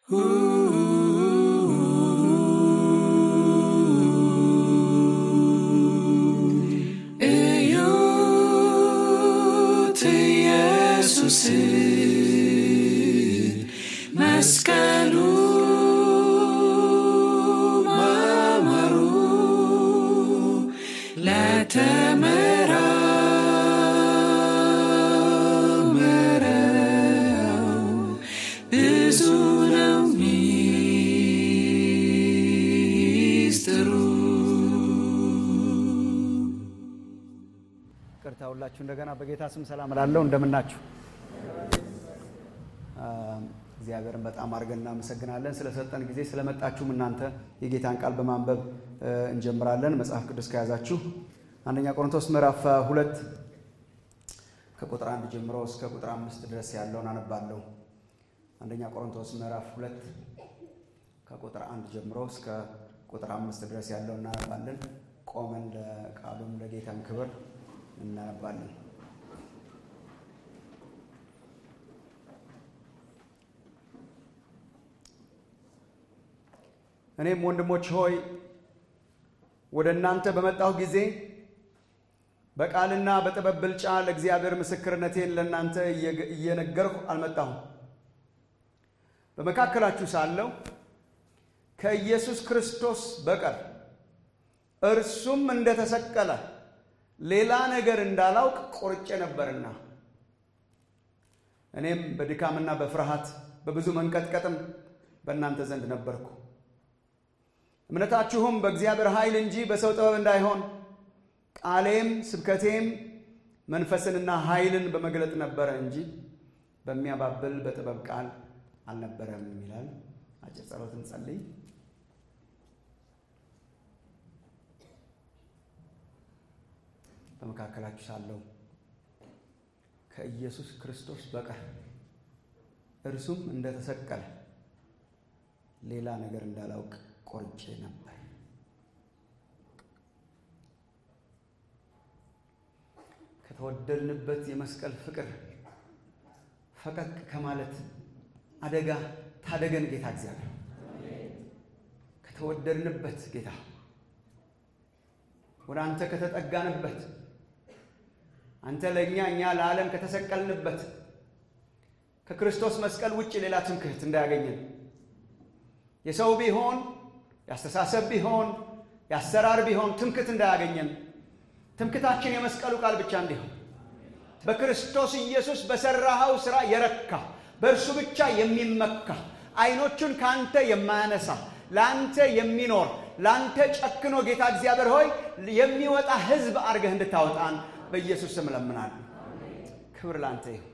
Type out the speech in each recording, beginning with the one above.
እዩት ኢየሱስን መስቀሉ ማማሩ ለተመራመረው ብዙ ነው ሚስጥሩ። ቅርታ ሁላችሁ እንደገና በጌታ ስም ሰላም እላለሁ። እንደምናችሁ እግዚአብሔርን በጣም አድርገን እናመሰግናለን ስለሰጠን ጊዜ ስለመጣችሁም እናንተ የጌታን ቃል በማንበብ እ፣ እንጀምራለን። መጽሐፍ ቅዱስ ከያዛችሁ አንደኛ ቆሮንቶስ ምዕራፍ እ, ሁለት ከቁጥር አንድ ጀምሮ እስከ ቁጥር አምስት ድረስ ያለውን አነባለሁ። አንደኛ ቆሮንቶስ ምዕራፍ ሁለት ከቁጥር አንድ ጀምሮ እስከ ቁጥር አምስት ድረስ ያለውን እናነባለን። ቆመን ለቃሉም ለጌታም ክብር እናነባለን። እኔም ወንድሞች ሆይ ወደ እናንተ በመጣሁ ጊዜ በቃልና በጥበብ ብልጫ ለእግዚአብሔር ምስክርነቴን ለእናንተ እየገ- እየነገርሁ አልመጣሁም። በመካከላችሁ ሳለሁ ከኢየሱስ ክርስቶስ በቀር እርሱም እንደተሰቀለ ሌላ ነገር እንዳላውቅ ቆርጬ ነበርና እኔም በድካምና በፍርሃት በብዙ መንቀጥቀጥም በእናንተ ዘንድ ነበርኩ። እምነታችሁም በእግዚአብሔር ኃይል እንጂ በሰው ጥበብ እንዳይሆን ቃሌም ስብከቴም መንፈስንና ኃይልን በመግለጥ ነበረ እንጂ በሚያባብል በጥበብ ቃል አልነበረም ይላል። አጭር ጸሎት እንጸልይ። በመካከላችሁ ሳለሁ ከኢየሱስ ክርስቶስ በቀር እርሱም እንደተሰቀለ ሌላ ነገር እንዳላውቅ ቆርጬ ነበር። ከተወደድንበት የመስቀል ፍቅር ፈቀቅ ከማለት አደጋ ታደገን ጌታ እግዚአብሔር። ከተወደድንበት ጌታ ወደ አንተ ከተጠጋንበት አንተ ለእኛ እኛ ለዓለም ከተሰቀልንበት ከክርስቶስ መስቀል ውጭ ሌላ ትምክህት እንዳያገኘን የሰው ቢሆን የአስተሳሰብ ቢሆን የአሰራር ቢሆን ትምክህት እንዳያገኘን ትምክህታችን የመስቀሉ ቃል ብቻ እንዲሆን በክርስቶስ ኢየሱስ በሰራኸው ሥራ የረካ በእርሱ ብቻ የሚመካ አይኖቹን ከአንተ የማያነሳ ለአንተ የሚኖር ለአንተ ጨክኖ ጌታ እግዚአብሔር ሆይ የሚወጣ ሕዝብ አድርገህ እንድታወጣን በኢየሱስ ስም እለምናለሁ። ክብር ለአንተ ይሁን።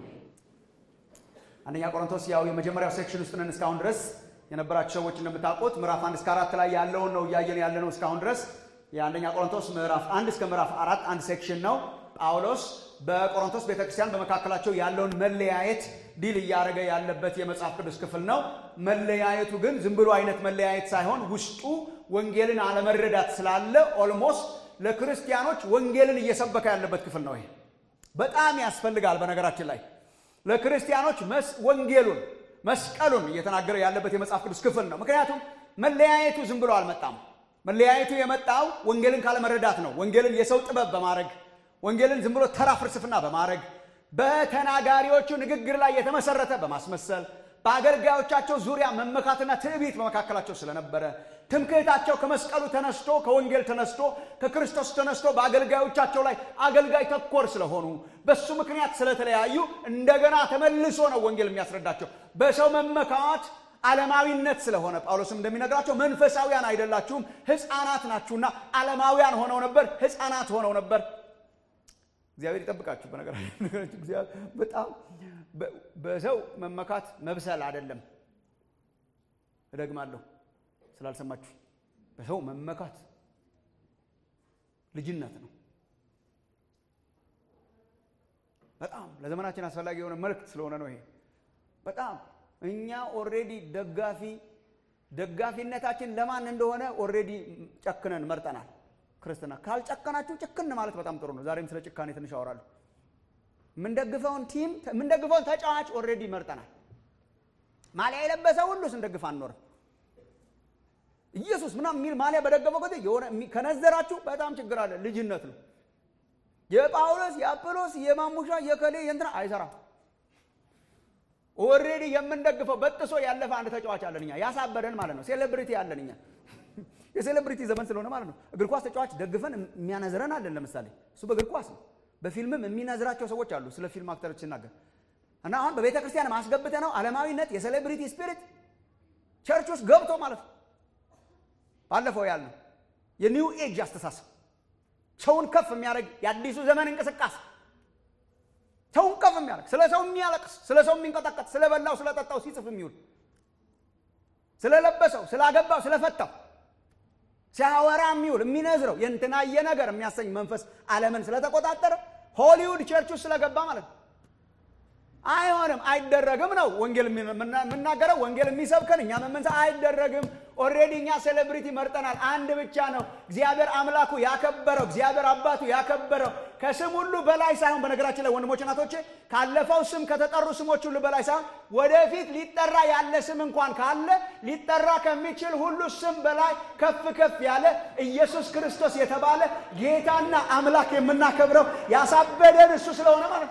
አንደኛ ቆሮንቶስ ያው የመጀመሪያው ሴክሽን ውስጥ ነን እስካሁን ድረስ የነበራችሁ ሰዎች እንደምታውቁት ምዕራፍ አንድ እስከ አራት ላይ ያለውን ነው እያየን ያለ ነው እስካሁን ድረስ የአንደኛ ቆሮንቶስ ምዕራፍ አንድ እስከ ምዕራፍ አራት አንድ ሴክሽን ነው ጳውሎስ በቆሮንቶስ ቤተክርስቲያን በመካከላቸው ያለውን መለያየት ዲል እያደረገ ያለበት የመጽሐፍ ቅዱስ ክፍል ነው መለያየቱ ግን ዝም ብሎ አይነት መለያየት ሳይሆን ውስጡ ወንጌልን አለመረዳት ስላለ ኦልሞስት ለክርስቲያኖች ወንጌልን እየሰበከ ያለበት ክፍል ነው ይሄ በጣም ያስፈልጋል በነገራችን ላይ ለክርስቲያኖች መስ- ወንጌሉን መስቀሉን እየተናገረ ያለበት የመጽሐፍ ቅዱስ ክፍል ነው። ምክንያቱም መለያየቱ ዝም ብሎ አልመጣም። መለያየቱ የመጣው ወንጌልን ካለመረዳት ነው። ወንጌልን የሰው ጥበብ በማድረግ ወንጌልን ዝም ብሎ ተራ ፍልስፍና በማድረግ በተናጋሪዎቹ ንግግር ላይ የተመሰረተ በማስመሰል በአገልጋዮቻቸው ዙሪያ መመካትና ትዕቢት በመካከላቸው ስለነበረ ትምክህታቸው ከመስቀሉ ተነስቶ ከወንጌል ተነስቶ ከክርስቶስ ተነስቶ በአገልጋዮቻቸው ላይ አገልጋይ ተኮር ስለሆኑ በሱ ምክንያት ስለተለያዩ እንደገና ተመልሶ ነው ወንጌል የሚያስረዳቸው በሰው መመካት ዓለማዊነት ስለሆነ ጳውሎስም እንደሚነግራቸው መንፈሳዊያን አይደላችሁም ሕፃናት ናችሁና ዓለማውያን ሆነው ነበር ሕፃናት ሆነው ነበር እግዚአብሔር ይጠብቃችሁ በነገራችን እግዚአብሔር በጣም በ- በሰው መመካት መብሰል አይደለም እደግማለሁ ስላልሰማችሁ በሰው መመካት ልጅነት ነው በጣም ለዘመናችን አስፈላጊ የሆነ መልእክት ስለሆነ ነው ይሄ በጣም እኛ ኦሬዲ ደጋፊ ደጋፊነታችን ለማን እንደሆነ ኦሬዲ ጨክነን መርጠናል ክርስትና ካልጨከናችሁ ጭክን ማለት በጣም ጥሩ ነው ዛሬም ስለ ጭካኔ ትንሽ አወራለሁ የምንደግፈውን ቲም የምንደግፈውን ተጫዋች ኦሬዲ መርጠናል ማሊያ የለበሰ ሁሉ ስንደግፍ አንኖርም። ኢየሱስ ምናምን የሚል ማሊያ በደገፈው ጊዜ የሆነ ከነዘራችሁ በጣም ችግር አለ። ልጅነት ነው። የጳውሎስ የአጵሎስ የማሙሻ የከሌ የእንትና አይሰራም። ኦልሬዲ የምንደግፈው በጥሶ ያለፈ አንድ ተጫዋች አለን እኛ ያሳበደን ማለት ነው። ሴሌብሪቲ አለን እኛ የሴሌብሪቲ ዘመን ስለሆነ ማለት ነው። እግር ኳስ ተጫዋች ደግፈን የሚያነዝረን አለን። ለምሳሌ እሱ በእግር ኳስ ነው። በፊልምም የሚነዝራቸው ሰዎች አሉ። ስለ ፊልም አክተሮች ሲናገር እና አሁን በቤተ ክርስቲያን ማስገብተ ነው ዓለማዊነት የሴሌብሪቲ ስፒሪት ቸርች ውስጥ ገብቶ ማለት ነው። ባለፈው ያልነው የኒው ኤጅ አስተሳሰብ ሰውን ከፍ የሚያደርግ የአዲሱ ዘመን እንቅስቃሴ ሰውን ከፍ የሚያደርግ ስለ ሰው የሚያለቅስ ስለ ሰው የሚንቀጠቀጥ ስለ በላው ስለ ጠጣው ሲጽፍ የሚውል ስለለበሰው ስላገባው ስለፈታው ሲያወራ የሚውል የሚነዝረው የእንትናየ ነገር የሚያሰኝ መንፈስ ዓለምን ስለተቆጣጠረ ሆሊውድ ቸርች ውስጥ ስለገባ ማለት ነው። አይሆንም፣ አይደረግም ነው ወንጌል የምናገረው። ወንጌል የሚሰብከን እኛ መመንሳ አይደረግም። ኦልሬዲ እኛ ሴሌብሪቲ መርጠናል። አንድ ብቻ ነው እግዚአብሔር አምላኩ ያከበረው፣ እግዚአብሔር አባቱ ያከበረው ከስም ሁሉ በላይ ሳይሆን፣ በነገራችን ላይ ወንድሞች እናቶቼ፣ ካለፈው ስም ከተጠሩ ስሞች ሁሉ በላይ ሳይሆን ወደፊት ሊጠራ ያለ ስም እንኳን ካለ ሊጠራ ከሚችል ሁሉ ስም በላይ ከፍ ከፍ ያለ ኢየሱስ ክርስቶስ የተባለ ጌታና አምላክ የምናከብረው ያሳበደን እሱ ስለሆነ ማለት ነው።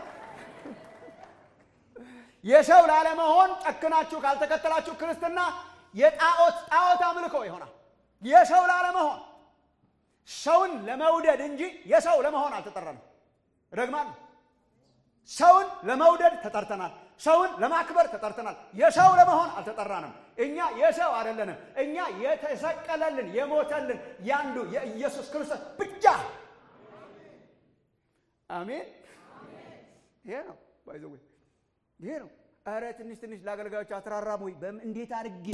የሰው ላለመሆን ጨክናችሁ ካልተከተላችሁ ክርስትና የጣዖት ጣዖት አምልኮ ይሆናል። የሰው ላለመሆን ሰውን ለመውደድ እንጂ የሰው ለመሆን አልተጠራንም። እደግማለሁ፣ ሰውን ለመውደድ ተጠርተናል። ሰውን ለማክበር ተጠርተናል። የሰው ለመሆን አልተጠራንም። እኛ የሰው አይደለንም። እኛ የተሰቀለልን የሞተልን ያንዱ የኢየሱስ ክርስቶስ ብቻ። አሜን። ይሄ ነው ባይዘዌ ይሄ ነው። ኧረ ትንሽ ትንሽ ለአገልጋዮች አትራራም ወይ? እንዴት አድርጌ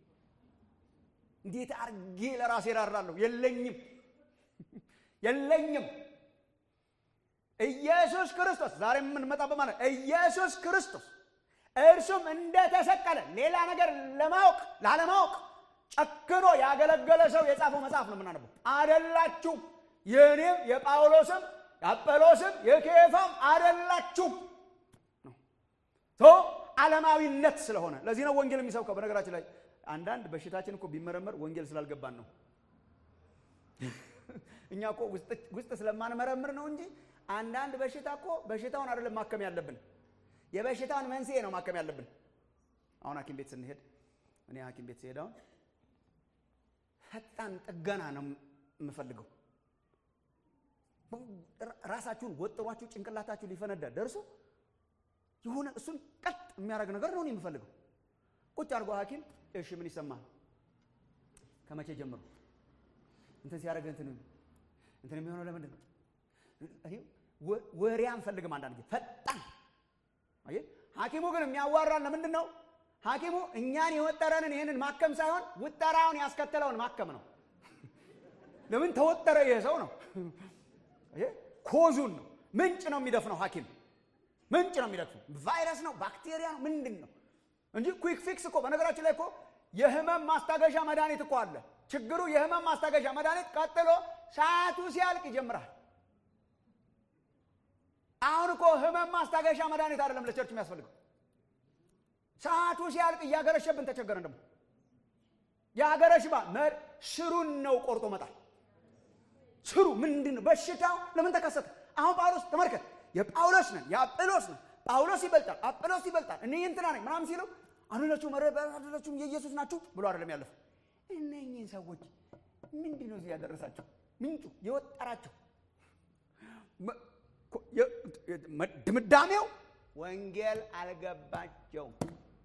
እንዴት አድርጌ ለራሴ ራራለሁ? የለኝም የለኝም። ኢየሱስ ክርስቶስ ዛሬ የምንመጣበት ማለት ኢየሱስ ክርስቶስ እርሱም እንደተሰቀለ ሌላ ነገር ለማወቅ ላለማወቅ ጨክኖ ያገለገለ ሰው የጻፈው መጽሐፍ ነው የምናነበው። አደላችሁም፣ የእኔም የጳውሎስም የአጵሎስም የኬፋም አደላችሁም ዓለማዊነት ስለሆነ ለዚህ ነው ወንጌል የሚሰብከው። በነገራችን ላይ አንዳንድ በሽታችን እኮ ቢመረመር ወንጌል ስላልገባን ነው። እኛ እኮ ውስጥ ስለማንመረምር ነው እንጂ አንዳንድ በሽታ እኮ በሽታውን አይደለም ማከም ያለብን፣ የበሽታውን መንስኤ ነው ማከም ያለብን። አሁን ሐኪም ቤት ስንሄድ እኔ ሐኪም ቤት ስሄድ አሁን ፈጣን ጥገና ነው የምፈልገው። ራሳችሁን ወጥሯችሁ ጭንቅላታችሁ ሊፈነዳ ደርሶ የሆነ እሱን ቀጥ የሚያደርግ ነገር ነው የምፈልገው። ቁጭ አድርጎ ሐኪም እሺ ምን ይሰማል? ከመቼ ጀምሮ እንትን ሲያደርግ እንትን እንትን የሚሆነው ለምንድን ነው? እኔ ወሬ አንፈልግም። አንዳንድ ጊዜ ፈጣን አየህ። ሐኪሙ ግን የሚያዋራን ለምንድን ነው? ሐኪሙ እኛን የወጠረንን ይህንን ማከም ሳይሆን ውጠራውን ያስከተለውን ማከም ነው። ለምን ተወጠረ? ይሄ ሰው ነው ኮዙን ነው ምንጭ ነው የሚደፍነው ሐኪም ምንጭ ነው የሚደግፉ ቫይረስ ነው ባክቴሪያ ነው ምንድን ነው እንጂ ኩዊክ ፊክስ እኮ በነገራችን ላይ እኮ የህመም ማስታገሻ መድኃኒት እኮ አለ። ችግሩ የህመም ማስታገሻ መድኃኒት ቀጥሎ ሰዓቱ ሲያልቅ ይጀምራል። አሁን እኮ ህመም ማስታገሻ መድኃኒት አይደለም ለቸርች የሚያስፈልገው። ሰዓቱ ሲያልቅ እያገረሸብን ተቸገረን። ደግሞ የአገረሽባ ስሩን ነው ቆርጦ መጣል። ስሩ ምንድን ነው? በሽታው ለምን ተከሰተ? አሁን ጳውሎስ ተመልከት የጳውሎስ ነን የአጵሎስ ነን። ጳውሎስ ይበልጣል፣ አጵሎስ ይበልጣል፣ እኔ እንትና ነኝ ምናምን ሲለው አይደላችሁም አይደላችሁም የኢየሱስ ናችሁ ብሎ አይደለም ያለፈው። እነኚህን ሰዎች ምንድን ነው እዚህ ያደረሳቸው? ምንጩ የወጠራቸው ድምዳሜው ወንጌል አልገባቸውም።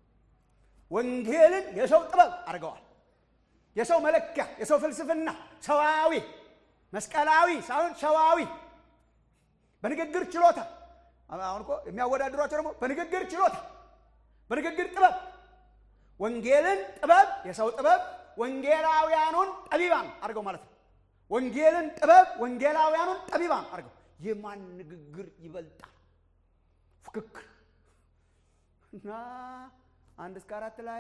ወንጌልን የሰው ጥበብ አድርገዋል። የሰው መለኪያ፣ የሰው ፍልስፍና፣ ሰዋዊ መስቀላዊ ሳይሆን ሰዋዊ በንግግር ችሎታ አሁን እኮ የሚያወዳድሯቸው ደግሞ በንግግር ችሎታ በንግግር ጥበብ ወንጌልን ጥበብ የሰው ጥበብ ወንጌላውያኑን ጠቢባን አድርገው ማለት ነው። ወንጌልን ጥበብ ወንጌላውያኑን ጠቢባን አድርገው የማን ንግግር ይበልጣል? ፍክክር እና አንድ እስከ አራት ላይ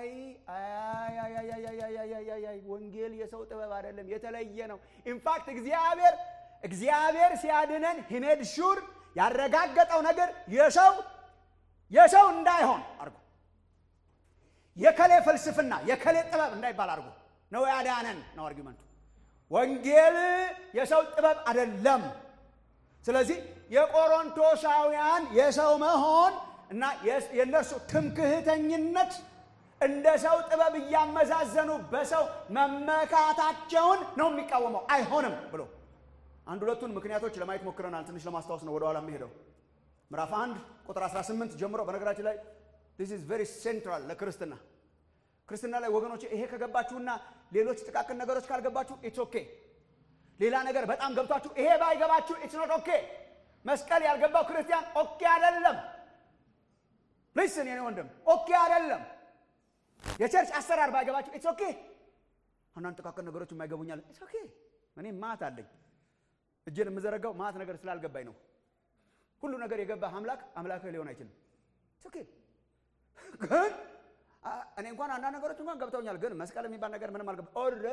አይ ወንጌል የሰው ጥበብ አይደለም፣ የተለየ ነው። ኢንፋክት እግዚአብሔር እግዚአብሔር ሲያድነን ሂሜድ ሹር ያረጋገጠው ነገር የሰው የሰው እንዳይሆን አድርጎ የከሌ ፍልስፍና የከሌ ጥበብ እንዳይባል አድርጎ ነው ያዳነን ነው አርጊመንቱ። ወንጌል የሰው ጥበብ አይደለም። ስለዚህ የቆሮንቶሳውያን የሰው መሆን እና የእነርሱ ትምክህተኝነት እንደ ሰው ጥበብ እያመዛዘኑ በሰው መመካታቸውን ነው የሚቃወመው። አይሆንም ብሎ አንድ ሁለቱን ምክንያቶች ለማየት ሞክረናል። ትንሽ ለማስታወስ ነው ወደኋላ የሚሄደው ምዕራፍ አንድ ቁጥር 18 ጀምሮ። በነገራችን ላይ ዲስ ኢዝ ቬሪ ሴንትራል ለክርስትና ክርስትና ላይ ወገኖች፣ ይሄ ከገባችሁና ሌሎች ጥቃቅን ነገሮች ካልገባችሁ ኢትስ ኦኬ። ሌላ ነገር በጣም ገብቷችሁ ይሄ ባይገባችሁ ኢትስ ኖት ኦኬ። መስቀል ያልገባው ክርስቲያን ኦኬ አይደለም። ሊስን የኔ ወንድም ኦኬ አይደለም። የቸርች አሰራር ባይገባችሁ ኢትስ ኦኬ። አንዳንድ ጥቃቅን ነገሮች የማይገቡኛል ኢትስ ኦኬ። እኔ ማት አለኝ እጄን የምዘረጋው ማት ነገር ስላልገባኝ ነው። ሁሉ ነገር የገባህ አምላክ አምላክህ ሊሆን አይችልም። ኢትስ ኦኬ ግን እኔ እንኳን አንዳንድ ነገሮች እንኳን ገብተውኛል። ግን መስቀል የሚባል ነገር ምንም አልገባ።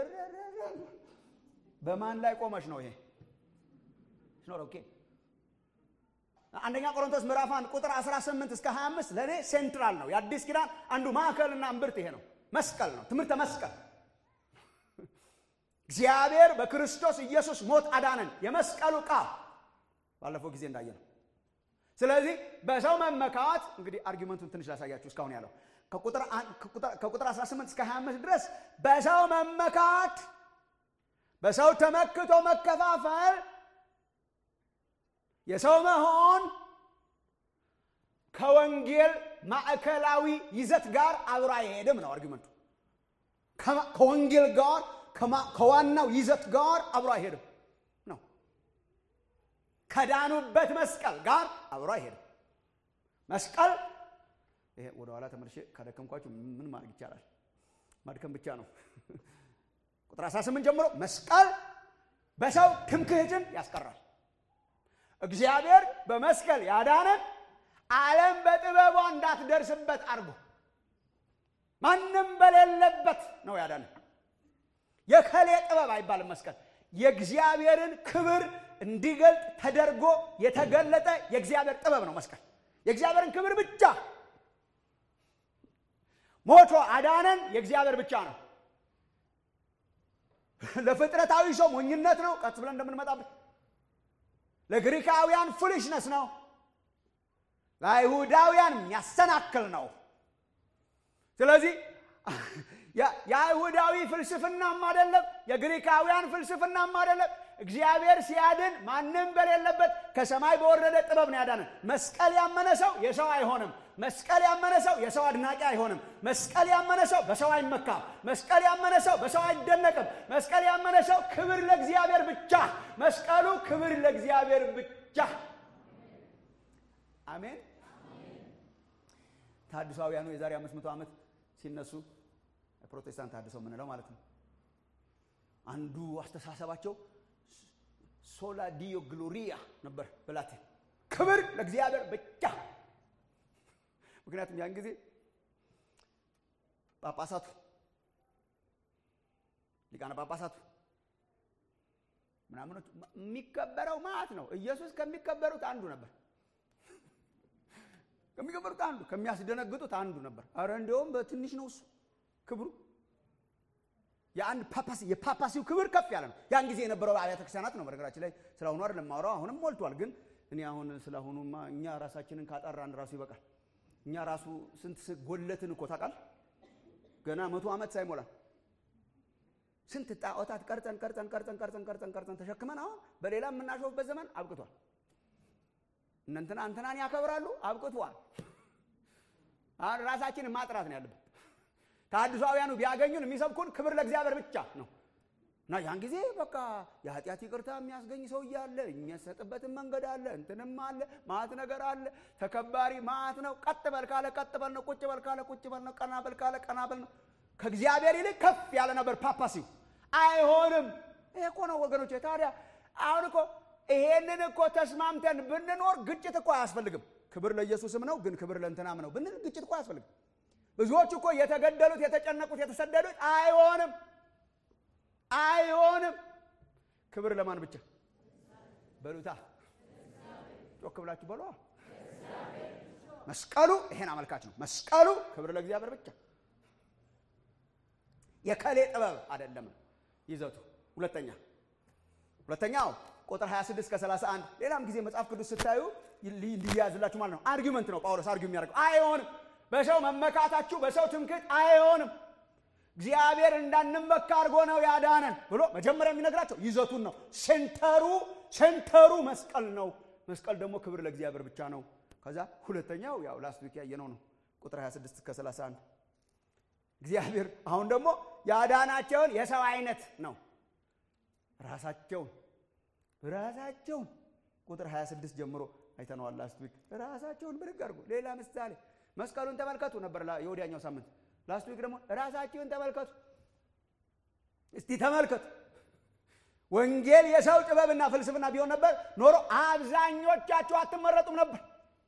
በማን ላይ ቆመች ነው ይሄ? ኦኬ አንደኛ ቆሮንቶስ ምዕራፍ 1 ቁጥር 18 እስከ 25 ለእኔ ሴንትራል ነው። የአዲስ ኪዳን አንዱ ማዕከልና እምብርት ይሄ ነው። መስቀል ነው፣ ትምህርተ መስቀል። እግዚአብሔር በክርስቶስ ኢየሱስ ሞት አዳነን። የመስቀሉ ቃል ባለፈው ጊዜ እንዳየ ነው። ስለዚህ በሰው መመካት እንግዲህ አርጊመንቱን ትንሽ ላሳያችሁ እስካሁን ያለው ከቁጥር 18 እስከ 25 ድረስ በሰው መመካት፣ በሰው ተመክቶ መከፋፈል፣ የሰው መሆን ከወንጌል ማዕከላዊ ይዘት ጋር አብሮ አይሄድም ነው አርጊመንቱ። ከወንጌል ጋር ከዋናው ይዘት ጋር አብሮ አይሄድም ነው። ከዳኑበት መስቀል ጋር አብሮ አይሄድም መስቀል ይሄ ወደ ኋላ ተመልሼ ካደከምኳችሁ ምን ማድረግ ይቻላል? ማድከም ብቻ ነው። ቁጥር 18 ጀምሮ መስቀል በሰው ትምክህትን ያስቀራል። እግዚአብሔር በመስቀል ያዳነን ዓለም በጥበቧ እንዳትደርስበት አድርጎ ማንም በሌለበት ነው ያዳነን። የከሌ ጥበብ አይባልም። መስቀል የእግዚአብሔርን ክብር እንዲገልጥ ተደርጎ የተገለጠ የእግዚአብሔር ጥበብ ነው። መስቀል የእግዚአብሔርን ክብር ብቻ ሞቶ አዳነን። የእግዚአብሔር ብቻ ነው። ለፍጥረታዊ ሰው ሞኝነት ነው፣ ቀስ ብለን እንደምንመጣበት። ለግሪካውያን ፉሊሽነስ ነው። ለአይሁዳውያን የሚያሰናክል ነው። ስለዚህ የአይሁዳዊ ፍልስፍናም አይደለም፣ የግሪካውያን ፍልስፍናም አይደለም። እግዚአብሔር ሲያድን ማንም በሌለበት ከሰማይ በወረደ ጥበብ ነው ያዳነን። መስቀል ያመነ ሰው የሰው አይሆንም። መስቀል ያመነ ሰው የሰው አድናቂ አይሆንም። መስቀል ያመነ ሰው በሰው አይመካም። መስቀል ያመነ ሰው በሰው አይደነቅም። መስቀል ያመነ ሰው ክብር ለእግዚአብሔር ብቻ። መስቀሉ ክብር ለእግዚአብሔር ብቻ። አሜን። ታድሷውያኑ የዛሬ አምስት መቶ ዓመት ሲነሱ ፕሮቴስታንት ታድሰው የምንለው ማለት ነው። አንዱ አስተሳሰባቸው ሶላ ዲዮ ግሎሪያ ነበር በላቲን ክብር ለእግዚአብሔር ብቻ። ምክንያቱም ያን ጊዜ ጳጳሳቱ ሊቃነ ጳጳሳቱ ምናምኖች የሚከበረው ማለት ነው። ኢየሱስ ከሚከበሩት አንዱ ነበር። ከሚከበሩት አንዱ ከሚያስደነግጡት አንዱ ነበር። አረ እንዲያውም በትንሽ ነው እሱ ክብሩ የአንድ ፓፓሲ የፓፓሲው ክብር ከፍ ያለ ነው። ያን ጊዜ የነበረው አብያተ ክርስቲያናት ነው። በነገራችን ላይ ስለአሁኑ አይደለም የማወራው፣ አሁንም ሞልቷል። ግን እኔ አሁን ስለአሁኑማ እኛ ራሳችንን ካጠራን ራሱ ይበቃል። እኛ ራሱ ስንት ጎለትን እኮ ታውቃል። ገና መቶ ዓመት ሳይሞላ ስንት ጣዖታት ቀርጸን ቀርጸን ቀርጸን ቀርጸን ቀርጸን ቀርጸን ተሸክመን አሁን በሌላ የምናሾፍበት ዘመን አብቅቷል። እነንትና እንትናን ያከብራሉ፣ አብቅቷል። አሁን ራሳችንን ማጥራት ነው ያለብን። ተሐድሷውያኑ ቢያገኙን የሚሰብኩን ክብር ለእግዚአብሔር ብቻ ነው እና ያን ጊዜ በቃ የኃጢአት ይቅርታ የሚያስገኝ ሰውዬ አለ፣ የሚያሰጥበትን መንገድ አለ፣ እንትንም አለ፣ ማት ነገር አለ። ተከባሪ ማት ነው። ቀጥ በል ካለ ቀጥ በል ነው። ቁጭ በል ካለ ቁጭ በል ነው። ቀና በል ካለ ቀና በል ነው። ከእግዚአብሔር ይልቅ ከፍ ያለ ነበር ፓፓሲው። አይሆንም። ይሄ እኮ ነው ወገኖች። ታዲያ አሁን እኮ ይሄንን እኮ ተስማምተን ብንኖር ግጭት እኮ አያስፈልግም። ክብር ለኢየሱስም ነው፣ ግን ክብር ለእንትናም ነው ብንል ግጭት እኮ አያስፈልግም። ብዙዎች እኮ የተገደሉት፣ የተጨነቁት፣ የተሰደዱት አይሆንም አይሆንም። ክብር ለማን ብቻ በሉታ ጮክ ብላችሁ በሏ። መስቀሉ ይሄን አመልካች ነው። መስቀሉ ክብር ለእግዚአብሔር ብቻ። የከሌ ጥበብ አይደለም ይዘቱ። ሁለተኛ ሁለተኛው ቁጥር 26 ከ31 ሌላም ጊዜ መጽሐፍ ቅዱስ ስታዩ ሊያዝላችሁ ማለት ነው። አርጊመንት ነው ጳውሎስ አርጊው የሚያደርገው አይሆንም። በሰው መመካታችሁ በሰው ትምክህት አይሆንም። እግዚአብሔር እንዳንመካ አድርጎ ነው ያዳነን ብሎ መጀመሪያ የሚነግራቸው ይዘቱን ነው። ሴንተሩ ሴንተሩ መስቀል ነው። መስቀል ደግሞ ክብር ለእግዚአብሔር ብቻ ነው። ከዛ ሁለተኛው ያው ላስት ዊክ ያየነው ነው ቁጥር 26 እስከ 31 እግዚአብሔር አሁን ደግሞ ያዳናቸውን የሰው አይነት ነው ራሳቸውን ራሳቸውን ቁጥር 26 ጀምሮ አይተነዋል ላስት ዊክ ራሳቸውን ብድግ አድርጎ ሌላ ምሳሌ መስቀሉን ተመልከቱ ነበር የወዲያኛው ሳምንት ላስት ዊክ ደግሞ ራሳቸውን ተመልከቱ እስቲ ተመልከቱ ወንጌል የሰው ጥበብና ፍልስፍና ቢሆን ነበር ኖሮ አብዛኞቻችሁ አትመረጡም ነበር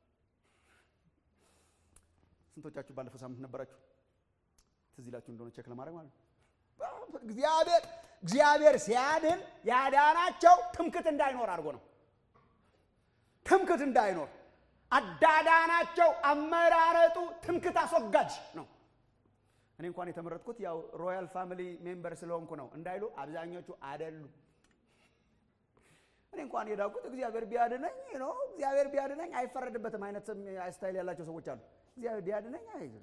ስንቶቻችሁ ባለፈው ሳምንት ነበራችሁ ትዝ ይላችሁ እንደሆነ ቼክ ለማድረግ ማለት ነው እግዚአብሔር እግዚአብሔር ሲያድን ያዳናቸው ትምክት እንዳይኖር አድርጎ ነው ትምክት እንዳይኖር አዳዳናቸው አመራረጡ ትምክት አስወጋጅ ነው እኔ እንኳን የተመረጥኩት ያው ሮያል ፋሚሊ ሜምበር ስለሆንኩ ነው እንዳይሉ አብዛኞቹ አደሉ እኔ እንኳን የዳኩት እግዚአብሔር ቢያድነኝ ነው እግዚአብሔር ቢያድነኝ አይፈረድበትም አይነት ስታይል ያላቸው ሰዎች አሉ እግዚአብሔር ቢያድነኝ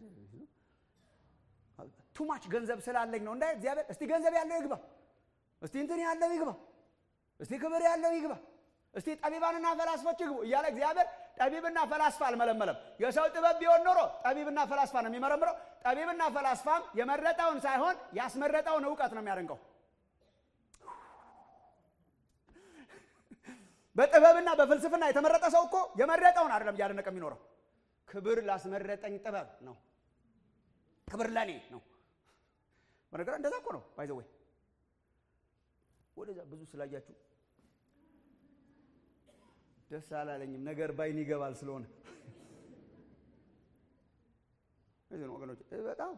ቱማች ገንዘብ ስላለኝ ነው እንዳይ እግዚአብሔር እስቲ ገንዘብ ያለው ይግባ እስቲ እንትን ያለው ይግባ እስቲ ክብር ያለው ይግባ እስቲ ጠቢባንና ፈላስፎች ይግቡ እያለ እግዚአብሔር ጠቢብና ፈላስፋ አልመለመለም የሰው ጥበብ ቢሆን ኖሮ ጠቢብና ፈላስፋ ነው የሚመረምረው ጠቢብና ፈላስፋም የመረጠውን ሳይሆን ያስመረጠውን እውቀት ነው የሚያደንቀው በጥበብና በፍልስፍና የተመረጠ ሰው እኮ የመረጠውን አይደለም እያደነቀ የሚኖረው ክብር ላስመረጠኝ ጥበብ ነው ክብር ለኔ ነው በነገር እንደዛ እኮ ነው ባይዘወይ ወደዛ ብዙ ስላያችሁ ደስ አላለኝም ነገር ባይን ይገባል ስለሆነ እዚህ ነው ወገኖች በጣም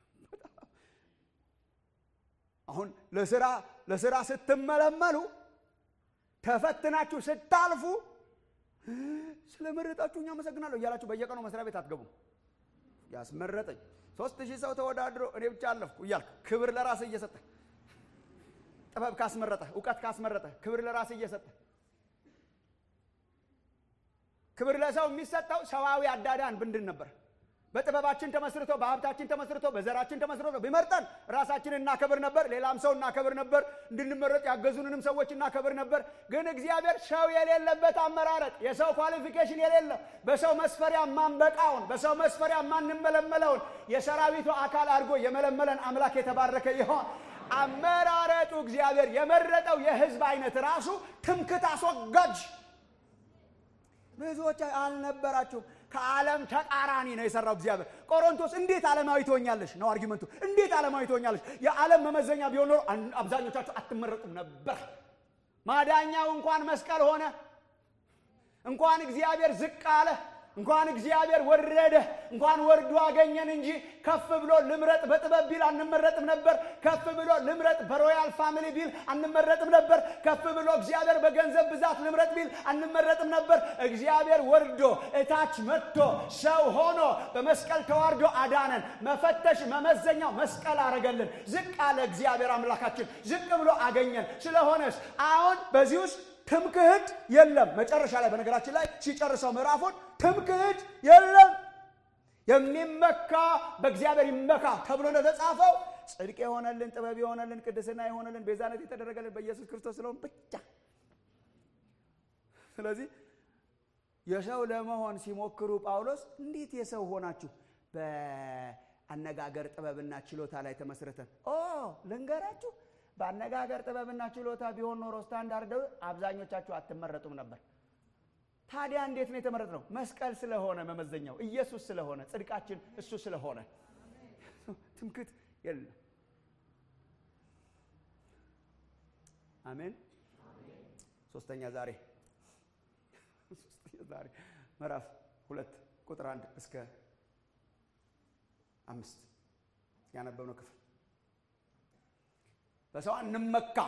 አሁን ለስራ ለስራ ስትመለመሉ ተፈትናችሁ ስታልፉ ስለመረጣችሁኝ አመሰግናለሁ እያላችሁ በየቀኑ መስሪያ ቤት አትገቡም ያስመረጠኝ ሶስት ሺህ ሰው ተወዳድሮ እኔ ብቻ አለፍኩ እያልክ ክብር ለራስ እየሰጠ ጥበብ ካስመረጠ እውቀት ካስመረጠ ክብር ለራስ እየሰጠ ክብር ለሰው የሚሰጠው ሰዋዊ አዳዳን ብንድን ነበር በጥበባችን ተመስርቶ በሀብታችን ተመስርቶ በዘራችን ተመስርቶ ቢመርጠን ራሳችን እናከብር ነበር ሌላም ሰው እናከብር ነበር እንድንመረጥ ያገዙንንም ሰዎች እናከብር ነበር ግን እግዚአብሔር ሰው የሌለበት አመራረጥ የሰው ኳሊፊኬሽን የሌለ በሰው መስፈሪያ ማንበቃውን በሰው መስፈሪያ ማንመለመለውን የሰራዊቱ አካል አድርጎ የመለመለን አምላክ የተባረከ ይሆን አመራረጡ እግዚአብሔር የመረጠው የህዝብ አይነት ራሱ ትምክት አስወጋጅ ብዙዎች አልነበራችሁም ከዓለም ተቃራኒ ነው የሰራው እግዚአብሔር ቆሮንቶስ እንዴት ዓለማዊ ትሆኛለሽ ነው አርጊመንቱ እንዴት ዓለማዊ ትሆኛለሽ የዓለም መመዘኛ ቢሆን ኖሮ አብዛኞቻችሁ አትመረጡም ነበር ማዳኛው እንኳን መስቀል ሆነ እንኳን እግዚአብሔር ዝቅ አለ እንኳን እግዚአብሔር ወረደ እንኳን ወርዶ አገኘን እንጂ ከፍ ብሎ ልምረጥ በጥበብ ቢል አንመረጥም ነበር ከፍ ብሎ ልምረጥ በሮያል ፋሚሊ ቢል አንመረጥም ነበር ከፍ ብሎ እግዚአብሔር በገንዘብ ብዛት ልምረጥ ቢል አንመረጥም ነበር እግዚአብሔር ወርዶ እታች መጥቶ ሰው ሆኖ በመስቀል ተዋርዶ አዳነን መፈተሽ መመዘኛው መስቀል አረገልን ዝቅ አለ እግዚአብሔር አምላካችን ዝቅ ብሎ አገኘን ስለሆነስ አሁን በዚህ ውስጥ ትምክህት የለም መጨረሻ ላይ በነገራችን ላይ ሲጨርሰው ምዕራፉን ትምክህት የለም የሚመካ በእግዚአብሔር ይመካ ተብሎ እንደተጻፈው ጽድቅ የሆነልን ጥበብ የሆነልን ቅድስና የሆነልን ቤዛነት የተደረገልን በኢየሱስ ክርስቶስ ስለሆን ብቻ ስለዚህ የሰው ለመሆን ሲሞክሩ ጳውሎስ እንዴት የሰው ሆናችሁ በአነጋገር ጥበብና ችሎታ ላይ ተመስርተን ኦ ልንገራችሁ በአነጋገር ጥበብና ችሎታ ቢሆን ኖሮ ስታንዳርድ አብዛኞቻችሁ አትመረጡም ነበር ታዲያ እንዴት ነው የተመረጥ ነው መስቀል ስለሆነ መመዘኛው ኢየሱስ ስለሆነ ጽድቃችን እሱ ስለሆነ ትምክት የለም አሜን ሶስተኛ ዛሬ ሶስተኛ ዛሬ ምዕራፍ ሁለት ቁጥር አንድ እስከ አምስት ያነበብነው ክፍል በሰው አንመካም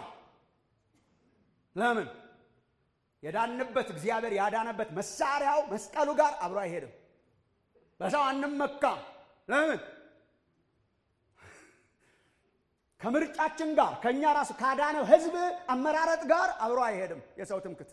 ለምን የዳንበት እግዚአብሔር ያዳነበት መሳሪያው መስቀሉ ጋር አብሮ አይሄድም በሰው አንመካም ለምን ከምርጫችን ጋር ከእኛ ራሱ ካዳነው ህዝብ አመራረጥ ጋር አብሮ አይሄድም የሰው ትምክት።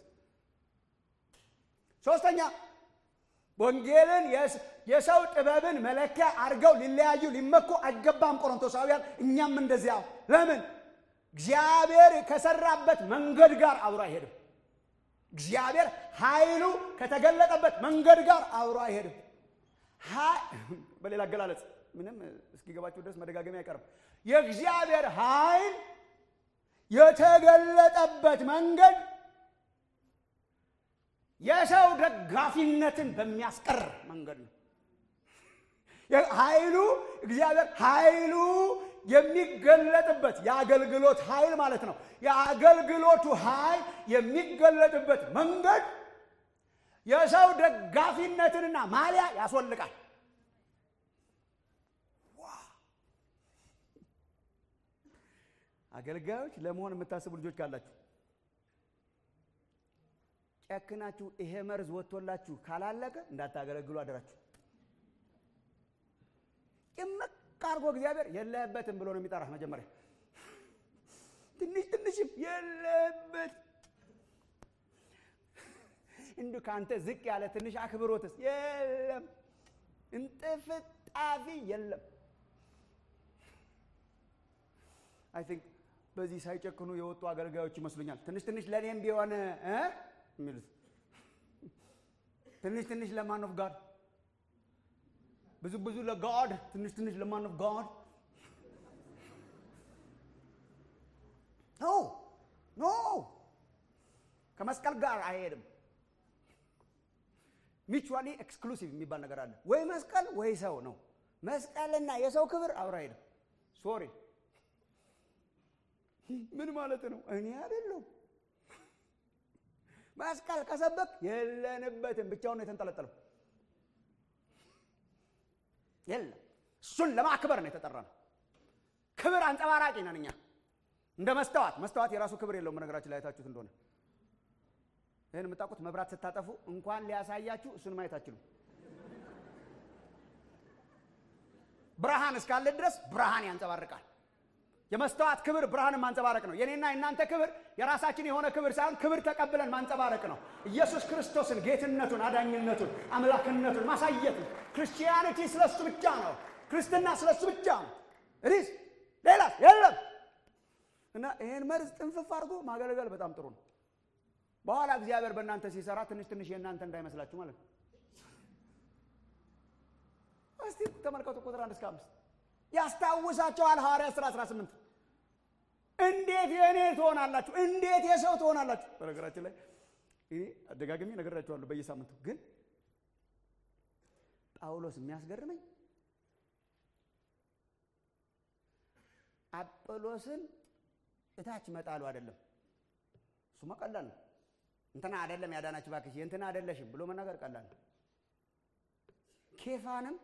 ሶስተኛ ወንጌልን የሰው ጥበብን መለኪያ አድርገው ሊለያዩ ሊመኩ አይገባም ቆሮንቶሳውያን። እኛም እንደዚያው። ለምን? እግዚአብሔር ከሰራበት መንገድ ጋር አብሮ አይሄድም። እግዚአብሔር ኃይሉ ከተገለጠበት መንገድ ጋር አብሮ አይሄድም። በሌላ አገላለጽ ምንም እስኪገባችሁ ድረስ መደጋገሚ አይቀርም። የእግዚአብሔር ኃይል የተገለጠበት መንገድ የሰው ደጋፊነትን በሚያስቀር መንገድ ነው። ኃይሉ እግዚአብሔር ኃይሉ የሚገለጥበት የአገልግሎት ኃይል ማለት ነው። የአገልግሎቱ ኃይል የሚገለጥበት መንገድ የሰው ደጋፊነትንና ማሊያ ያስወልቃል። አገልጋዮች ለመሆን የምታስቡ ልጆች ካላችሁ ጨክናችሁ ይሄ መርዝ ወጥቶላችሁ ካላለቀ እንዳታገለግሉ አደራችሁ። ጭምቅ አድርጎ እግዚአብሔር የለህበትም ብሎ ነው የሚጠራህ። መጀመሪያ ትንሽ ትንሽም የለህበት እንዲሁ ከአንተ ዝቅ ያለ ትንሽ አክብሮትስ የለም፣ እንጥፍጣፊ የለም። አይ ቲንክ በዚህ ሳይጨክኑ የወጡ አገልጋዮች ይመስሉኛል። ትንሽ ትንሽ ለእኔም ቢሆን እ የሚሉት ትንሽ ትንሽ ለማን ኦፍ ጋድ ብዙ ብዙ ለጋድ ትንሽ ትንሽ ለማን ኦፍ ጋድ ኖ ኖ ከመስቀል ጋር አይሄድም። ሚቹዋሊ ኤክስክሉሲቭ የሚባል ነገር አለ። ወይ መስቀል ወይ ሰው ነው። መስቀልና የሰው ክብር አብረ አይሄድም። ሶሪ ምን ማለት ነው? እኔ አይደለሁም መስቀል ከሰበክ የለንበትም። ብቻውን ነው የተንጠለጠለው። የለም እሱን ለማክበር ነው የተጠራ ነው። ክብር አንጸባራቂ ነን እኛ እንደ መስተዋት። መስተዋት የራሱ ክብር የለውም። በነገራችን ላይ አይታችሁት እንደሆነ ይህን የምታውቁት መብራት ስታጠፉ እንኳን ሊያሳያችሁ እሱን ማየት አትችሉም። ብርሃን እስካለ ድረስ ብርሃን ያንጸባርቃል። የመስተዋት ክብር ብርሃንን ማንጸባረቅ ነው። የኔና የእናንተ ክብር የራሳችን የሆነ ክብር ሳይሆን ክብር ተቀብለን ማንጸባረቅ ነው። ኢየሱስ ክርስቶስን ጌትነቱን፣ አዳኝነቱን፣ አምላክነቱን ማሳየት ነው። ክርስቲያኒቲ ስለሱ ብቻ ነው። ክርስትና ስለሱ ብቻ ነው። ሪስ ሌላ የለም እና ይሄን መርዝ ጥንፍፍ አድርጎ ማገልገል በጣም ጥሩ ነው። በኋላ እግዚአብሔር በእናንተ ሲሰራ ትንሽ ትንሽ የእናንተ እንዳይመስላችሁ ማለት ነው። እስቲ ተመልከቱ ቁጥር አንድ እስከ አምስት ያስታውሳቸዋል። ሐዋርያት ሥራ 18 እንዴት የእኔ ትሆናላችሁ? እንዴት የሰው ትሆናላችሁ? በነገራችን ላይ ይሄ አደጋግሜ ነግራችኋለሁ በየሳምንቱ ግን ጳውሎስ የሚያስገርመኝ አጵሎስን እታች መጣሉ አይደለም። እሱማ ቀላል ነው። እንትና አይደለም ያዳናችሁ እባክሽ የእንትና አይደለሽም ብሎ መናገር ቀላል ነው። ኬፋንም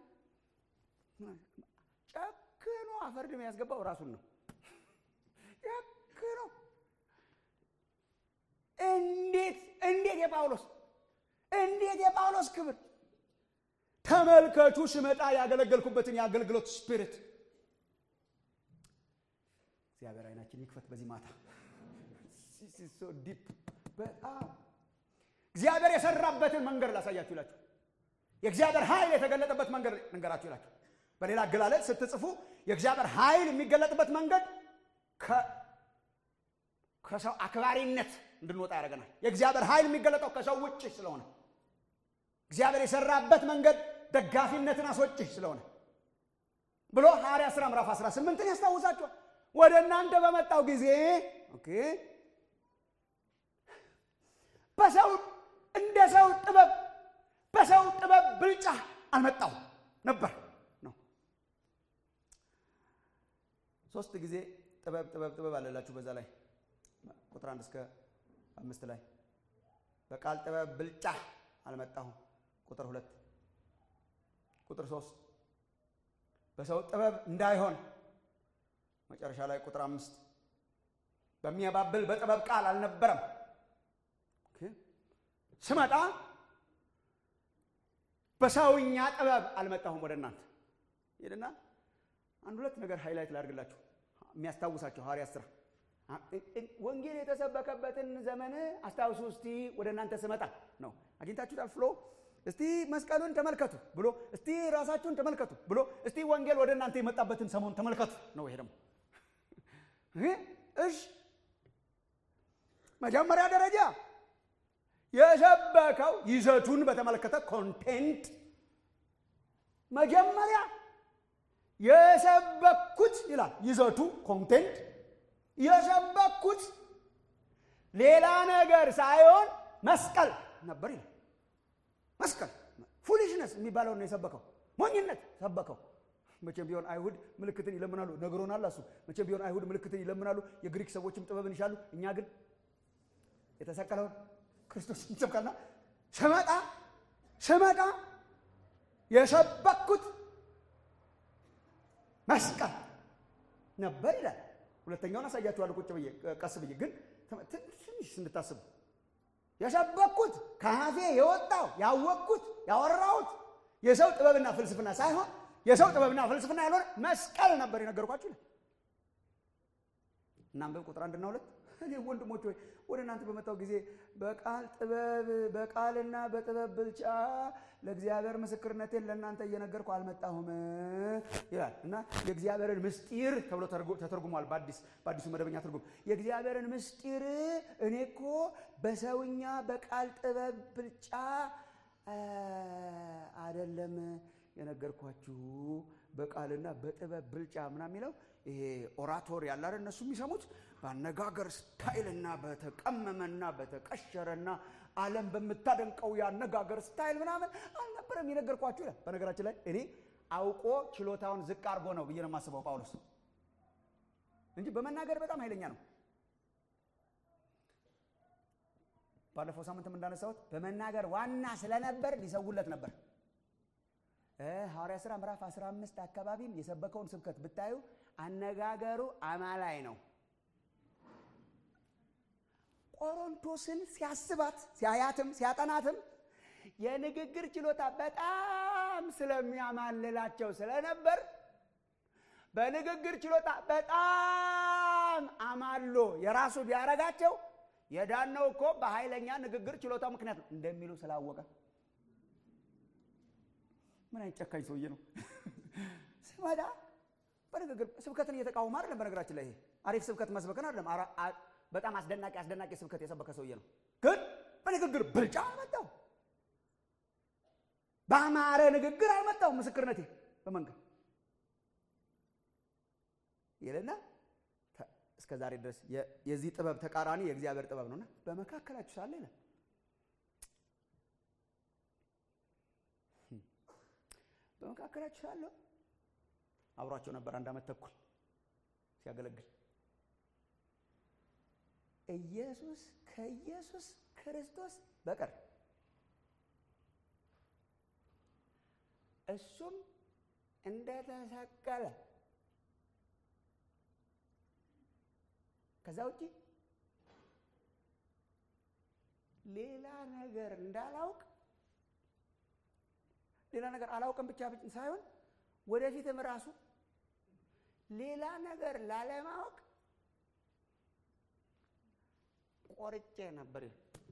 ጨክኖ አፈርድም ያስገባው ራሱን ነው። ጨክኖ እንዴት እንዴት የጳውሎስ እንዴት የጳውሎስ ክብር ተመልከቱ። ስመጣ ያገለገልኩበትን የአገልግሎት ስፒሪት እግዚአብሔር አይናችን ይክፈት። በዚህ ማታ ዲፕ በጣም እግዚአብሔር የሰራበትን መንገድ ላሳያችሁ ይላችሁ። የእግዚአብሔር ኃይል የተገለጠበት መንገድ ልንገራችሁ ይላችሁ። በሌላ አገላለጽ ስትጽፉ የእግዚአብሔር ኃይል የሚገለጥበት መንገድ ከሰው አክባሪነት እንድንወጣ ያደርገናል። የእግዚአብሔር ኃይል የሚገለጠው ከሰው ውጭ ስለሆነ እግዚአብሔር የሰራበት መንገድ ደጋፊነትን አስወጭ ስለሆነ ብሎ ሐዋርያት ሥራ ምዕራፍ 18ን ያስታውሳችኋል። ወደ እናንተ በመጣው ጊዜ ኦኬ በሰው እንደ ሰው ጥበብ በሰው ጥበብ ብልጫ አልመጣው ነበር ነው። ሶስት ጊዜ ጥበብ ጥበብ ጥበብ አለላችሁ በዛ ላይ ቁጥር አንድ እስከ አምስት ላይ በቃል ጥበብ ብልጫ አልመጣሁም። ቁጥር ሁለት ቁጥር ሶስት በሰው ጥበብ እንዳይሆን መጨረሻ ላይ ቁጥር አምስት በሚያባብል በጥበብ ቃል አልነበረም። ስመጣ በሰውኛ ጥበብ አልመጣሁም ወደ እናንተ ሄድና አንድ ሁለት ነገር ሃይላይት ላድርግላችሁ። የሚያስታውሳቸው ሐዋርያት ሥራ ወንጌል የተሰበከበትን ዘመን አስታውሱ እስቲ ወደ እናንተ ስመጣ ነው። አግኝታችሁታል ፍሎ እስቲ መስቀሉን ተመልከቱ ብሎ እስቲ ራሳችሁን ተመልከቱ ብሎ እስቲ ወንጌል ወደ እናንተ የመጣበትን ሰሞን ተመልከቱ ነው። ይሄ ደግሞ እሺ መጀመሪያ ደረጃ የሰበከው ይዘቱን በተመለከተ ኮንቴንት መጀመሪያ የሰበኩት ይላል። ይዘቱ ኮንቴንት የሰበኩት ሌላ ነገር ሳይሆን መስቀል ነበር ይላል። መስቀል ፉሊሽነስ የሚባለው ነው የሰበከው። ሞኝነት ሰበከው። መቼም ቢሆን አይሁድ ምልክትን ይለምናሉ፣ ነግሮናል እሱ። መቼም ቢሆን አይሁድ ምልክትን ይለምናሉ፣ የግሪክ ሰዎችም ጥበብን ይሻሉ። እኛ ግን የተሰቀለውን ክርስቶስ እንሰብካልና ስመጣ ስመጣ የሰበኩት መስቀል ነበር ይላል። ሁለተኛውን አሳያችኋለሁ ቁጭ ብዬ ቀስ ብዬ ግን ትንሽ እንድታስቡ የሰበኩት ከአፌ የወጣው ያወቅኩት ያወራሁት የሰው ጥበብና ፍልስፍና ሳይሆን የሰው ጥበብና ፍልስፍና ያልሆነ መስቀል ነበር የነገርኳችሁ ይላል። እናንብብ ቁጥር አንድና ሁለት እኔ ወንድሞች ሆይ ወደ እናንተ በመጣው ጊዜ በቃል ጥበብ በቃልና በጥበብ ብልጫ ለእግዚአብሔር ምስክርነቴን ለእናንተ እየነገርኩ አልመጣሁም ይላል እና የእግዚአብሔርን ምስጢር ተብሎ ተተርጉሟል። በአዲሱ መደበኛ ትርጉም የእግዚአብሔርን ምስጢር እኔ እኮ በሰውኛ በቃል ጥበብ ብልጫ አይደለም የነገርኳችሁ በቃልና በጥበብ ብልጫ ምናምን የሚለው ይሄ ኦራቶሪ ያለ አይደል? እነሱ የሚሰሙት በአነጋገር ስታይልና በተቀመመና በተቀሸረና ዓለም በምታደንቀው የአነጋገር ስታይል ምናምን አልነበረም የነገርኳችሁ ይላል። በነገራችን ላይ እኔ አውቆ ችሎታውን ዝቅ አድርጎ ነው ብዬ ነው የማስበው ጳውሎስ እንጂ በመናገር በጣም ኃይለኛ ነው። ባለፈው ሳምንትም እንዳነሳሁት በመናገር ዋና ስለነበር ሊሰውለት ነበር። ሐዋርያ ሥራ ምዕራፍ 15 አካባቢም የሰበከውን ስብከት ብታዩ አነጋገሩ አማላይ ነው። ቆሮንቶስን ሲያስባት ሲያያትም ሲያጠናትም የንግግር ችሎታ በጣም ስለሚያማልላቸው ስለነበር በንግግር ችሎታ በጣም አማሎ የራሱ ቢያረጋቸው የዳነው እኮ በኃይለኛ ንግግር ችሎታ ምክንያት ነው እንደሚሉ ስላወቀ ምን አይነት ጨካኝ ሰውዬ ነው! ስመጣ በንግግር ስብከትን እየተቃወመ አይደለም። በነገራችን ላይ ይሄ አሪፍ ስብከት መስበክን አይደለም። በጣም አስደናቂ አስደናቂ ስብከት የሰበከ ሰውዬ ነው። ግን በንግግር ብልጫ አልመጣው፣ በአማረ ንግግር አልመጣው። ምስክርነቴ በመንገድ ይልና እስከ ዛሬ ድረስ የዚህ ጥበብ ተቃራኒ የእግዚአብሔር ጥበብ ነውና በመካከላችሁ ሳለ ይላል በመካከላችሁ ሳለሁ አብሯቸው ነበር አንድ ዓመት ተኩል ሲያገለግል ኢየሱስ ከኢየሱስ ክርስቶስ በቀር እሱም እንደተሰቀለ ከዛ ውጪ ሌላ ነገር እንዳላውቅ ሌላ ነገር አላውቅም ብቻ ሳይሆን ወደፊትም ራሱ ሌላ ነገር ላለማወቅ ቆርጬ ነበር።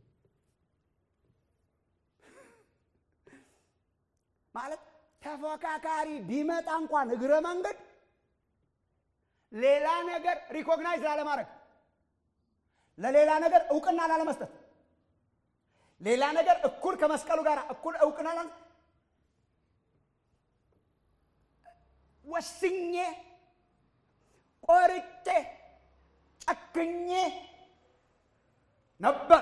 ማለት ተፎካካሪ ቢመጣ እንኳን እግረ መንገድ ሌላ ነገር ሪኮግናይዝ ላለማድረግ፣ ለሌላ ነገር እውቅና ላለመስጠት፣ ሌላ ነገር እኩል ከመስቀሉ ጋር እኩል እውቅና ወስኜ ቆርጬ ጨክኜ ነበር።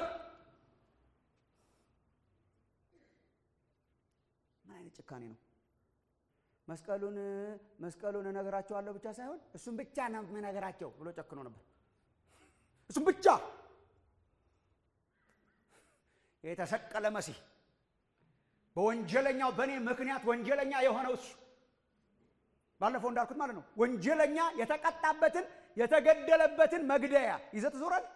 ምን አይነት ጭካኔ ነው? መስቀሉን መስቀሉን እነግራቸዋለሁ ብቻ ሳይሆን እሱም ብቻ ነው የምነግራቸው ብሎ ጨክኖ ነበር። እሱም ብቻ የተሰቀለ መሲህ በወንጀለኛው በእኔ ምክንያት ወንጀለኛ የሆነው እሱ ባለፈው እንዳልኩት ማለት ነው። ወንጀለኛ የተቀጣበትን የተገደለበትን መግደያ ይዘህ ትዞራለህ።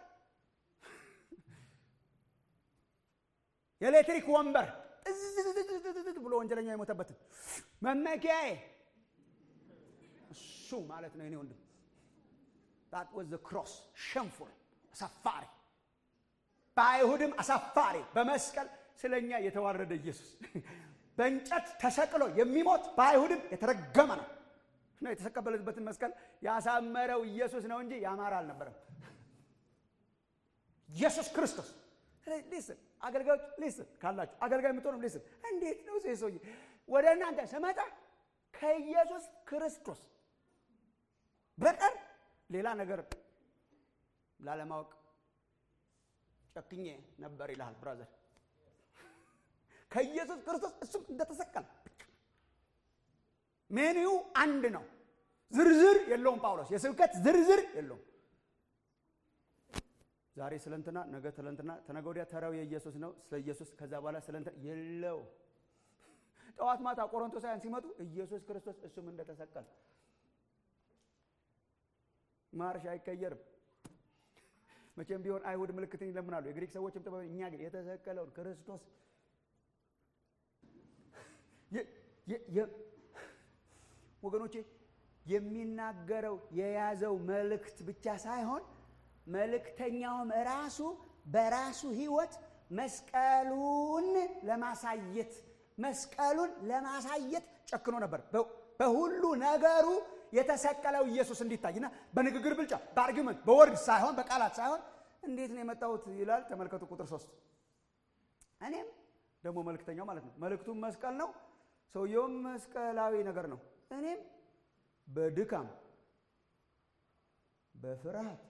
የኤሌክትሪክ ወንበር ጥዝዝዝዝዝዝ ብሎ ወንጀለኛ የሞተበትን መመኪያዬ እሱ ማለት ነው። የኔ ወንድም that was the cross ሸንፉል አሳፋሪ በአይሁድም አሳፋሪ በመስቀል ስለኛ የተዋረደ ኢየሱስ በእንጨት ተሰቅሎ የሚሞት በአይሁድም የተረገመ ነው እና የተሰቀበለበትን መስቀል ያሳመረው ኢየሱስ ነው እንጂ ያማረ አልነበረም ኢየሱስ ክርስቶስ ሊስን አገልጋዮች ሊስን ካላችሁ አገልጋይ የምትሆንም ሊስን እንዴት ነው ሴ ሰውዬ ወደ እናንተ ስመጣ ከኢየሱስ ክርስቶስ በቀር ሌላ ነገር ላለማወቅ ጨክኜ ነበር ይልሃል ብራዘር ከኢየሱስ ክርስቶስ እሱም እንደተሰቀለ ሜኒው አንድ ነው ዝርዝር የለውም ጳውሎስ የስብከት ዝርዝር የለውም ዛሬ ስለንትና ነገ ስለንትና ተነገ ወዲያ ተራው የኢየሱስ ነው ስለ ኢየሱስ ከዛ በኋላ ስለንትና የለው ጠዋት ማታ ቆሮንቶሳውያን ሲመጡ ኢየሱስ ክርስቶስ እሱም እንደተሰቀለ ማርሽ አይቀየርም መቼም ቢሆን አይሁድ ምልክትን ይለምናሉ የግሪክ ሰዎችም ጥበብ እኛ ግን የተሰቀለውን ክርስቶስ ወገኖቼ የሚናገረው የያዘው መልእክት ብቻ ሳይሆን መልእክተኛውም ራሱ በራሱ ህይወት መስቀሉን ለማሳየት መስቀሉን ለማሳየት ጨክኖ ነበር በሁሉ ነገሩ የተሰቀለው ኢየሱስ እንዲታይና በንግግር ብልጫ በአርጊመንት በወርድ ሳይሆን በቃላት ሳይሆን እንዴት ነው የመጣሁት ይላል ተመልከቱ ቁጥር ሶስት እኔም ደግሞ መልእክተኛው ማለት ነው መልእክቱም መስቀል ነው ሰውየውም መስቀላዊ ነገር ነው እኔም በድካም በፍርሃት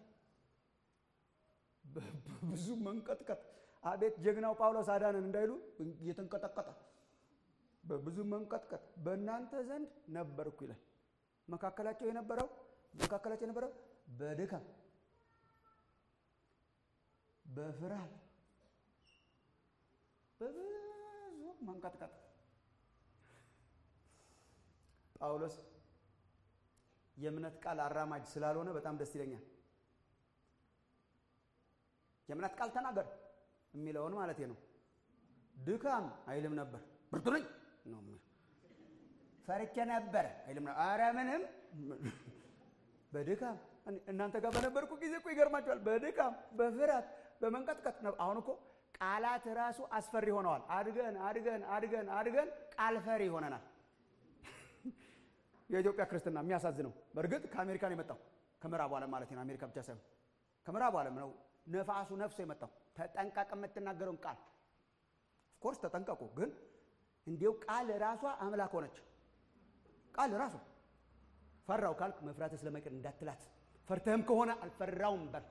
ብዙ መንቀጥቀጥ አቤት ጀግናው ጳውሎስ አዳንን እንዳይሉ እየተንቀጠቀጠ በብዙ መንቀጥቀጥ በእናንተ ዘንድ ነበርኩ ይላል መካከላቸው የነበረው መካከላቸው የነበረው በድካም በፍርሃት በብዙ መንቀጥቀጥ ጳውሎስ የእምነት ቃል አራማጅ ስላልሆነ በጣም ደስ ይለኛል የእምነት ቃል ተናገር የሚለውን ማለት ነው ድካም አይልም ነበር ብርቱ ነኝ ነው ፈርቼ ነበር አይልም ነበር አረ ምንም በድካም እናንተ ጋር በነበርኩ ጊዜ እኮ ይገርማቸዋል በድካም በፍርሃት በመንቀጥቀጥ አሁን እኮ ቃላት ራሱ አስፈሪ ሆነዋል አድገን አድገን አድገን አድገን ቃል ፈሪ ሆነናል የኢትዮጵያ ክርስትና የሚያሳዝነው በእርግጥ ከአሜሪካን የመጣው ከምዕራቡ ዓለም ማለት ነው አሜሪካ ብቻ ሳይሆን ከምዕራቡ ዓለም ነው ነፋሱ ነፍሶ የመጣው ተጠንቀቅ የምትናገረውን ቃል ኦፍኮርስ ተጠንቀቁ ግን እንዲው ቃል ራሷ አምላክ ሆነች ቃል ራሱ ፈራው ካልክ መፍራት ስለማይቀር እንዳትላት ፈርተህም ከሆነ አልፈራውም በል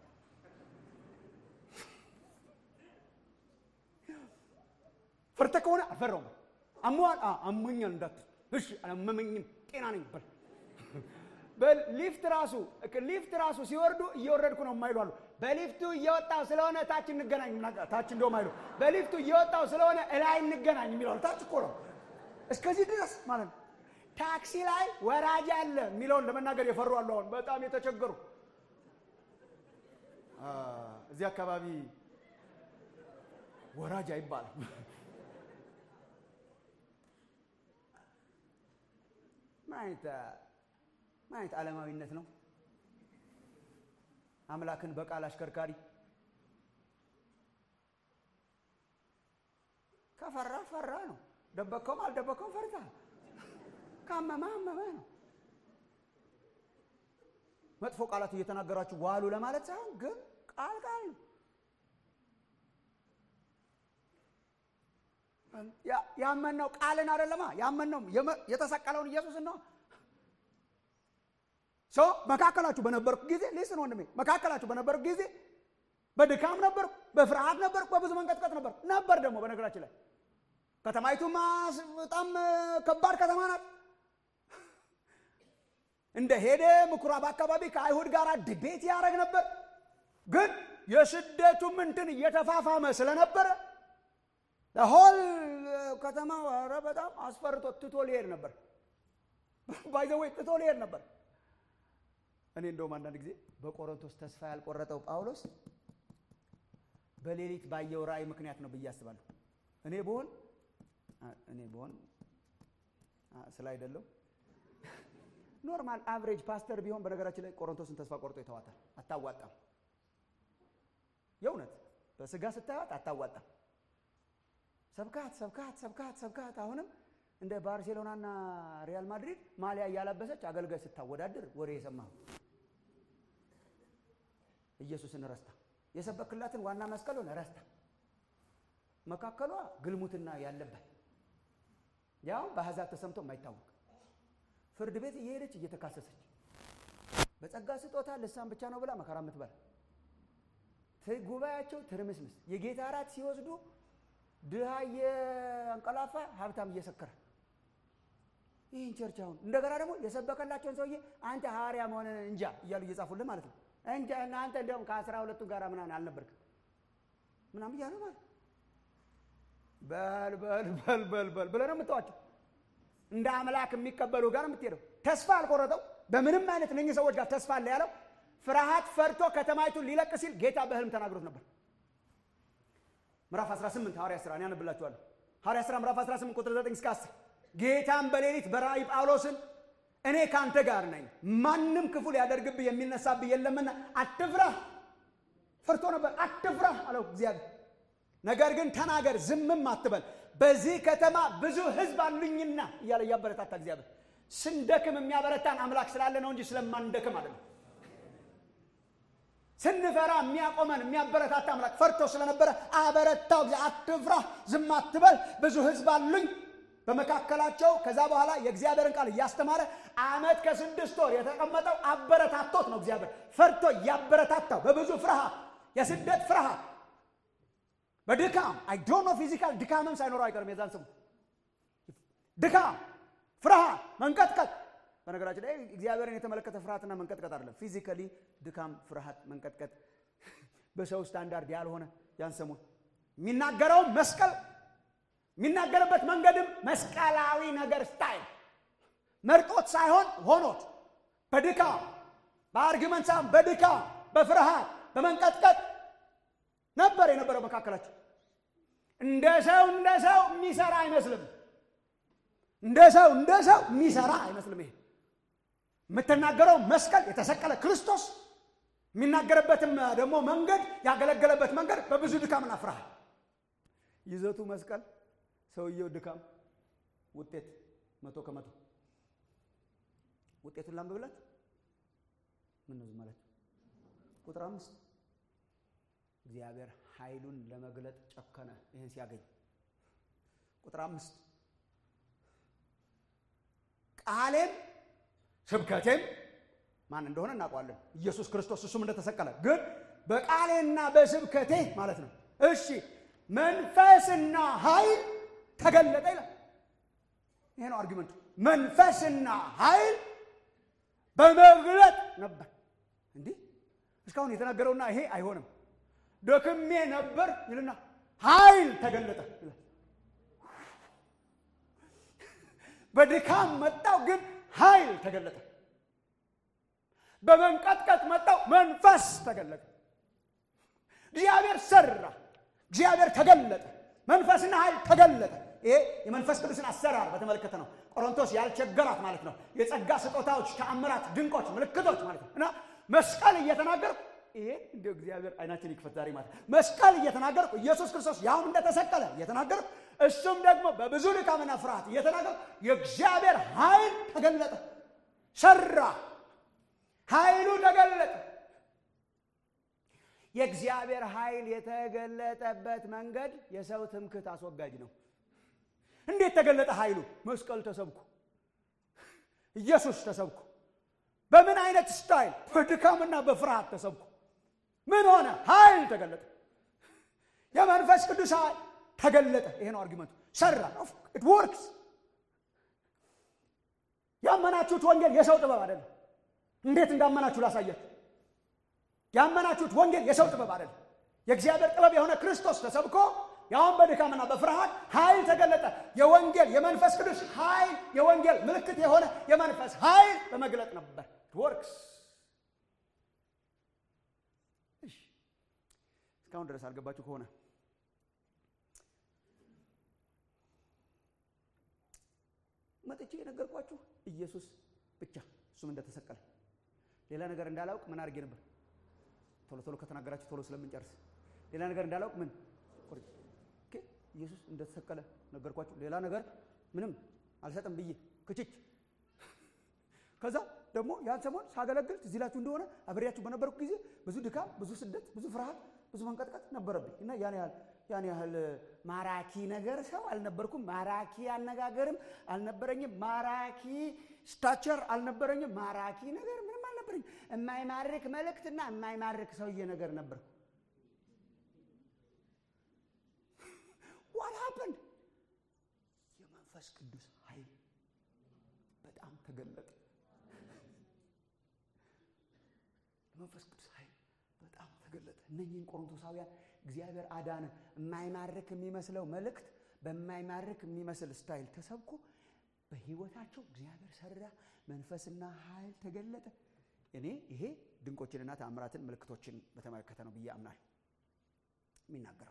ፈርተህ ከሆነ አልፈራውም አሟል አሞኛል እንዳትል እሺ አላመመኝም ጤና ነኝ በል በሊፍት ራሱ ሊፍት ራሱ ሲወርዱ እየወረድኩ ነው የማይሉ አሉ በሊፍቱ እየወጣው ስለሆነ ታች እንገናኝ ታች እንደውም አይሉ በሊፍቱ እየወጣው ስለሆነ እላይ እንገናኝ የሚለዋል ታች እኮ ነው እስከዚህ ድረስ ማለት ነው ታክሲ ላይ ወራጅ አለ የሚለውን ለመናገር የፈሩ አሉ አሁን በጣም የተቸገሩ እዚህ አካባቢ ወራጅ አይባልም ምን አይነት ምን አይነት ዓለማዊነት ነው አምላክን በቃል አሽከርካሪ ከፈራ ፈራ ነው ደበከውም አልደበከውም ፈርታ ካመመ አመመ ነው መጥፎ ቃላት እየተናገራችሁ ዋሉ ለማለት ሳይሆን ግን ቃል ቃል ነው ያመነው ቃልን አይደለማ ያመነው የተሰቀለውን ኢየሱስን ነው ሶ መካከላችሁ በነበርኩ ጊዜ ሊስን ወንድሜ መካከላችሁ በነበርኩ ጊዜ በድካም ነበርኩ በፍርሃት ነበርኩ በብዙ መንቀጥቀጥ ነበር ነበር ደግሞ በነገራችን ላይ ከተማይቱ በጣም ከባድ ከተማ ናት እንደ ሄደ ምኩራብ አካባቢ ከአይሁድ ጋር ድቤት ያደረግ ነበር ግን የስደቱም እንትን እየተፋፋመ ስለነበረ ሆል ከተማ ኧረ በጣም አስፈርቶ ትቶ ሊሄድ ነበር ባይዘወይ ትቶ ሊሄድ ነበር እኔ እንደውም አንዳንድ ጊዜ በቆሮንቶስ ተስፋ ያልቆረጠው ጳውሎስ በሌሊት ባየው ራእይ ምክንያት ነው ብዬ አስባለሁ እኔ ብሆን እኔ ብሆን ስለ አይደለው ኖርማል አቨሬጅ ፓስተር ቢሆን በነገራችን ላይ ቆሮንቶስን ተስፋ ቆርጦ ይተዋታል። አታዋጣም። የእውነት በስጋ ስታዩት አታዋጣም። ሰብካት ሰብካት ሰብካት ሰብካት አሁንም እንደ ባርሴሎናና ሪያል ማድሪድ ማሊያ እያለበሰች አገልጋይ ስታወዳድር ወሬ የሰማሁ ኢየሱስን ረስታ የሰበክላትን ዋና መስቀሉን ረስታ መካከሏ ግልሙትና ያለበት ያው በአሕዛብ ተሰምቶ የማይታወቅ ፍርድ ቤት እየሄደች እየተካሰሰች በጸጋ ስጦታ ልሳን ብቻ ነው ብላ መከራ የምትበላ ጉባኤያቸው ትርምስምስ የጌታ እራት ሲወስዱ ድሃ እየአንቀላፋ ሀብታም እየሰከረ ይህን ቸርች አሁን እንደገና ደግሞ የሰበከላቸውን ሰውዬ አንተ ሐዋርያ መሆን እንጃ እያሉ እየጻፉልህ ማለት ነው። እንጃ እናንተ እንዲያውም ከአስራ ሁለቱ ጋር ምናምን አልነበርክም ምናምን እያሉ ማለት በል በል በል በል በል ብለህ ነው የምትዋቸው። እንደ አምላክ የሚቀበሉ ጋር የምትሄደው ተስፋ አልቆረጠው በምንም አይነት እነኝህ ሰዎች ጋር ተስፋ አለ ያለው ፍርሃት ፈርቶ ከተማይቱን ሊለቅ ሲል ጌታ በህልም ተናግሮት ነበር። ምዕራፍ 18 ሐዋርያ ሥራ እኔ አነብላችኋለሁ። ሐዋርያ ሥራ ምዕራፍ 18 ቁጥር 9 እስከ 10 ጌታም በሌሊት በራእይ ጳውሎስን እኔ ካንተ ጋር ነኝ፣ ማንም ክፉ ሊያደርግብህ የሚነሳብህ የለምና አትፍራ። ፈርቶ ነበር። አትፍራ አለው እግዚአብሔር። ነገር ግን ተናገር፣ ዝምም አትበል፣ በዚህ ከተማ ብዙ ሕዝብ አሉኝና እያለ እያበረታታ እግዚአብሔር ስንደክም የሚያበረታን አምላክ ስላለ ነው እንጂ ስለማንደክም አይደለም። ስንፈራ የሚያቆመን የሚያበረታታ አምላክ ፈርቶ ስለነበረ አበረታው። ጊዜ አትፍራ፣ ዝም አትበል፣ ብዙ ሕዝብ አሉኝ በመካከላቸው። ከዛ በኋላ የእግዚአብሔርን ቃል እያስተማረ ዓመት ከስድስት ወር የተቀመጠው አበረታቶት ነው። እግዚአብሔር ፈርቶ እያበረታታው በብዙ ፍርሃት፣ የስደት ፍርሃት፣ በድካም አይ ዶንት ኖ ፊዚካል ድካምም ሳይኖረው አይቀርም። የዛን ስሙ ድካም፣ ፍርሃት፣ መንቀጥቀጥ በነገራችን ላይ እግዚአብሔርን የተመለከተ ፍርሃትና መንቀጥቀጥ አይደለም። ፊዚካሊ ድካም፣ ፍርሃት፣ መንቀጥቀጥ በሰው ስታንዳርድ ያልሆነ ያን ሰሞን የሚናገረውም መስቀል የሚናገርበት መንገድም መስቀላዊ ነገር ስታይል መርጦት ሳይሆን ሆኖት በድካም በአርጊመንት ሳይሆን በድካም በፍርሃት በመንቀጥቀጥ ነበር የነበረው መካከላቸው። እንደ ሰው እንደ ሰው የሚሰራ አይመስልም። እንደ ሰው እንደ ሰው የሚሰራ አይመስልም። ይሄ የምትናገረው መስቀል የተሰቀለ ክርስቶስ የሚናገርበትም ደግሞ መንገድ ያገለገለበት መንገድ በብዙ ድካምና ፍርሃት ይዘቱ መስቀል፣ ሰውየው ድካም፣ ውጤት መቶ ከመቶ ውጤቱን ላንብብለት። ምን ነው ዝም አላችሁ? ቁጥር አምስት እግዚአብሔር ኃይሉን ለመግለጥ ጨከነ። ይህን ሲያገኝ ቁጥር አምስት ቃሌም ስብከቴም ማን እንደሆነ እናውቀዋለን፣ ኢየሱስ ክርስቶስ እሱም እንደተሰቀለ ግን በቃሌና በስብከቴ ማለት ነው። እሺ መንፈስና ኃይል ተገለጠ ይላል። ይሄ ነው አርጊመንቱ። መንፈስና ኃይል በመግለጥ ነበር። እንዲህ እስካሁን የተናገረውና ይሄ አይሆንም። ደክሜ ነበር ይልና ኃይል ተገለጠ ይላል። በድካም መጣው ግን ኃይል ተገለጠ። በመንቀጥቀጥ መጣው መንፈስ ተገለጠ። እግዚአብሔር ሰራ፣ እግዚአብሔር ተገለጠ፣ መንፈስና ኃይል ተገለጠ። ይሄ የመንፈስ ቅዱስን አሰራር በተመለከተ ነው። ቆሮንቶስ ያልቸገራት ማለት ነው። የጸጋ ስጦታዎች፣ ተአምራት፣ ድንቆች፣ ምልክቶች ማለት ነው እና መስቀል እየተናገርኩ ይሄ እንደ እግዚአብሔር አይናችን ይክፈት ዛሬ ማለት መስቀል እየተናገርኩ ኢየሱስ ክርስቶስ ያውም እንደተሰቀለ እየተናገርኩ እሱም ደግሞ በብዙ ድካምና ፍርሃት እየተናገርኩ የእግዚአብሔር ኃይል ተገለጠ፣ ሰራ፣ ኃይሉ ተገለጠ። የእግዚአብሔር ኃይል የተገለጠበት መንገድ የሰው ትምክህት አስወጋጅ ነው። እንዴት ተገለጠ ኃይሉ? መስቀል ተሰብኩ፣ ኢየሱስ ተሰብኩ። በምን አይነት ስታይል? በድካምና በፍርሃት ተሰብኩ። ምን ሆነ? ኃይል ተገለጠ። የመንፈስ ቅዱስ ኃይል ተገለጠ። ይሄ ነው አርጊመንቱ። ሰራ። ኢት ወርክስ። ያመናችሁት ወንጌል የሰው ጥበብ አይደለም። እንዴት እንዳመናችሁ ላሳያችሁ። ያመናችሁት ወንጌል የሰው ጥበብ አይደለም። የእግዚአብሔር ጥበብ የሆነ ክርስቶስ ተሰብኮ ያውን በድካምና በፍርሃት ኃይል ተገለጠ። የወንጌል የመንፈስ ቅዱስ ኃይል የወንጌል ምልክት የሆነ የመንፈስ ኃይል በመግለጥ ነበር። ወርክስ እስካሁን ድረስ አልገባችሁ ከሆነ መጥቼ የነገርኳችሁ ኢየሱስ ብቻ እሱም እንደተሰቀለ ሌላ ነገር እንዳላውቅ ምን አድርጌ ነበር? ቶሎ ቶሎ ከተናገራችሁ ቶሎ ስለምንጨርስ ሌላ ነገር እንዳላውቅ ምን ቆርጬ ኦኬ፣ ኢየሱስ እንደተሰቀለ ነገርኳችሁ። ሌላ ነገር ምንም አልሰጥም ብዬ ክችች። ከዛ ደግሞ ያን ሰሞን ሳገለግል ትዝ ይላችሁ እንደሆነ አብሬያችሁ በነበርኩ ጊዜ ብዙ ድካም፣ ብዙ ስደት፣ ብዙ ፍርሃት፣ ብዙ መንቀጥቀጥ ነበረብኝ እና ያን ያህል ያን ያህል ማራኪ ነገር ሰው አልነበርኩም። ማራኪ አነጋገርም አልነበረኝም። ማራኪ ስታቸር አልነበረኝም። ማራኪ ነገር ምንም አልነበረኝም። የማይማርክ መልእክትና የማይማርክ ሰውዬ ነገር ነበርኩ። ዋት ሀፕንድ? የመንፈስ ቅዱስ ኃይል በጣም ተገለጠ። የመንፈስ ቅዱስ ኃይል በጣም ተገለጠ። እነኚህን ቆሮንቶሳውያን እግዚአብሔር አዳነ። የማይማርክ የሚመስለው መልእክት በማይማርክ የሚመስል ስታይል ተሰብኮ በህይወታቸው እግዚአብሔር ሰራ። መንፈስና ኃይል ተገለጠ። እኔ ይሄ ድንቆችንና ተአምራትን ምልክቶችን በተመለከተ ነው ብዬ አምናል የሚናገረው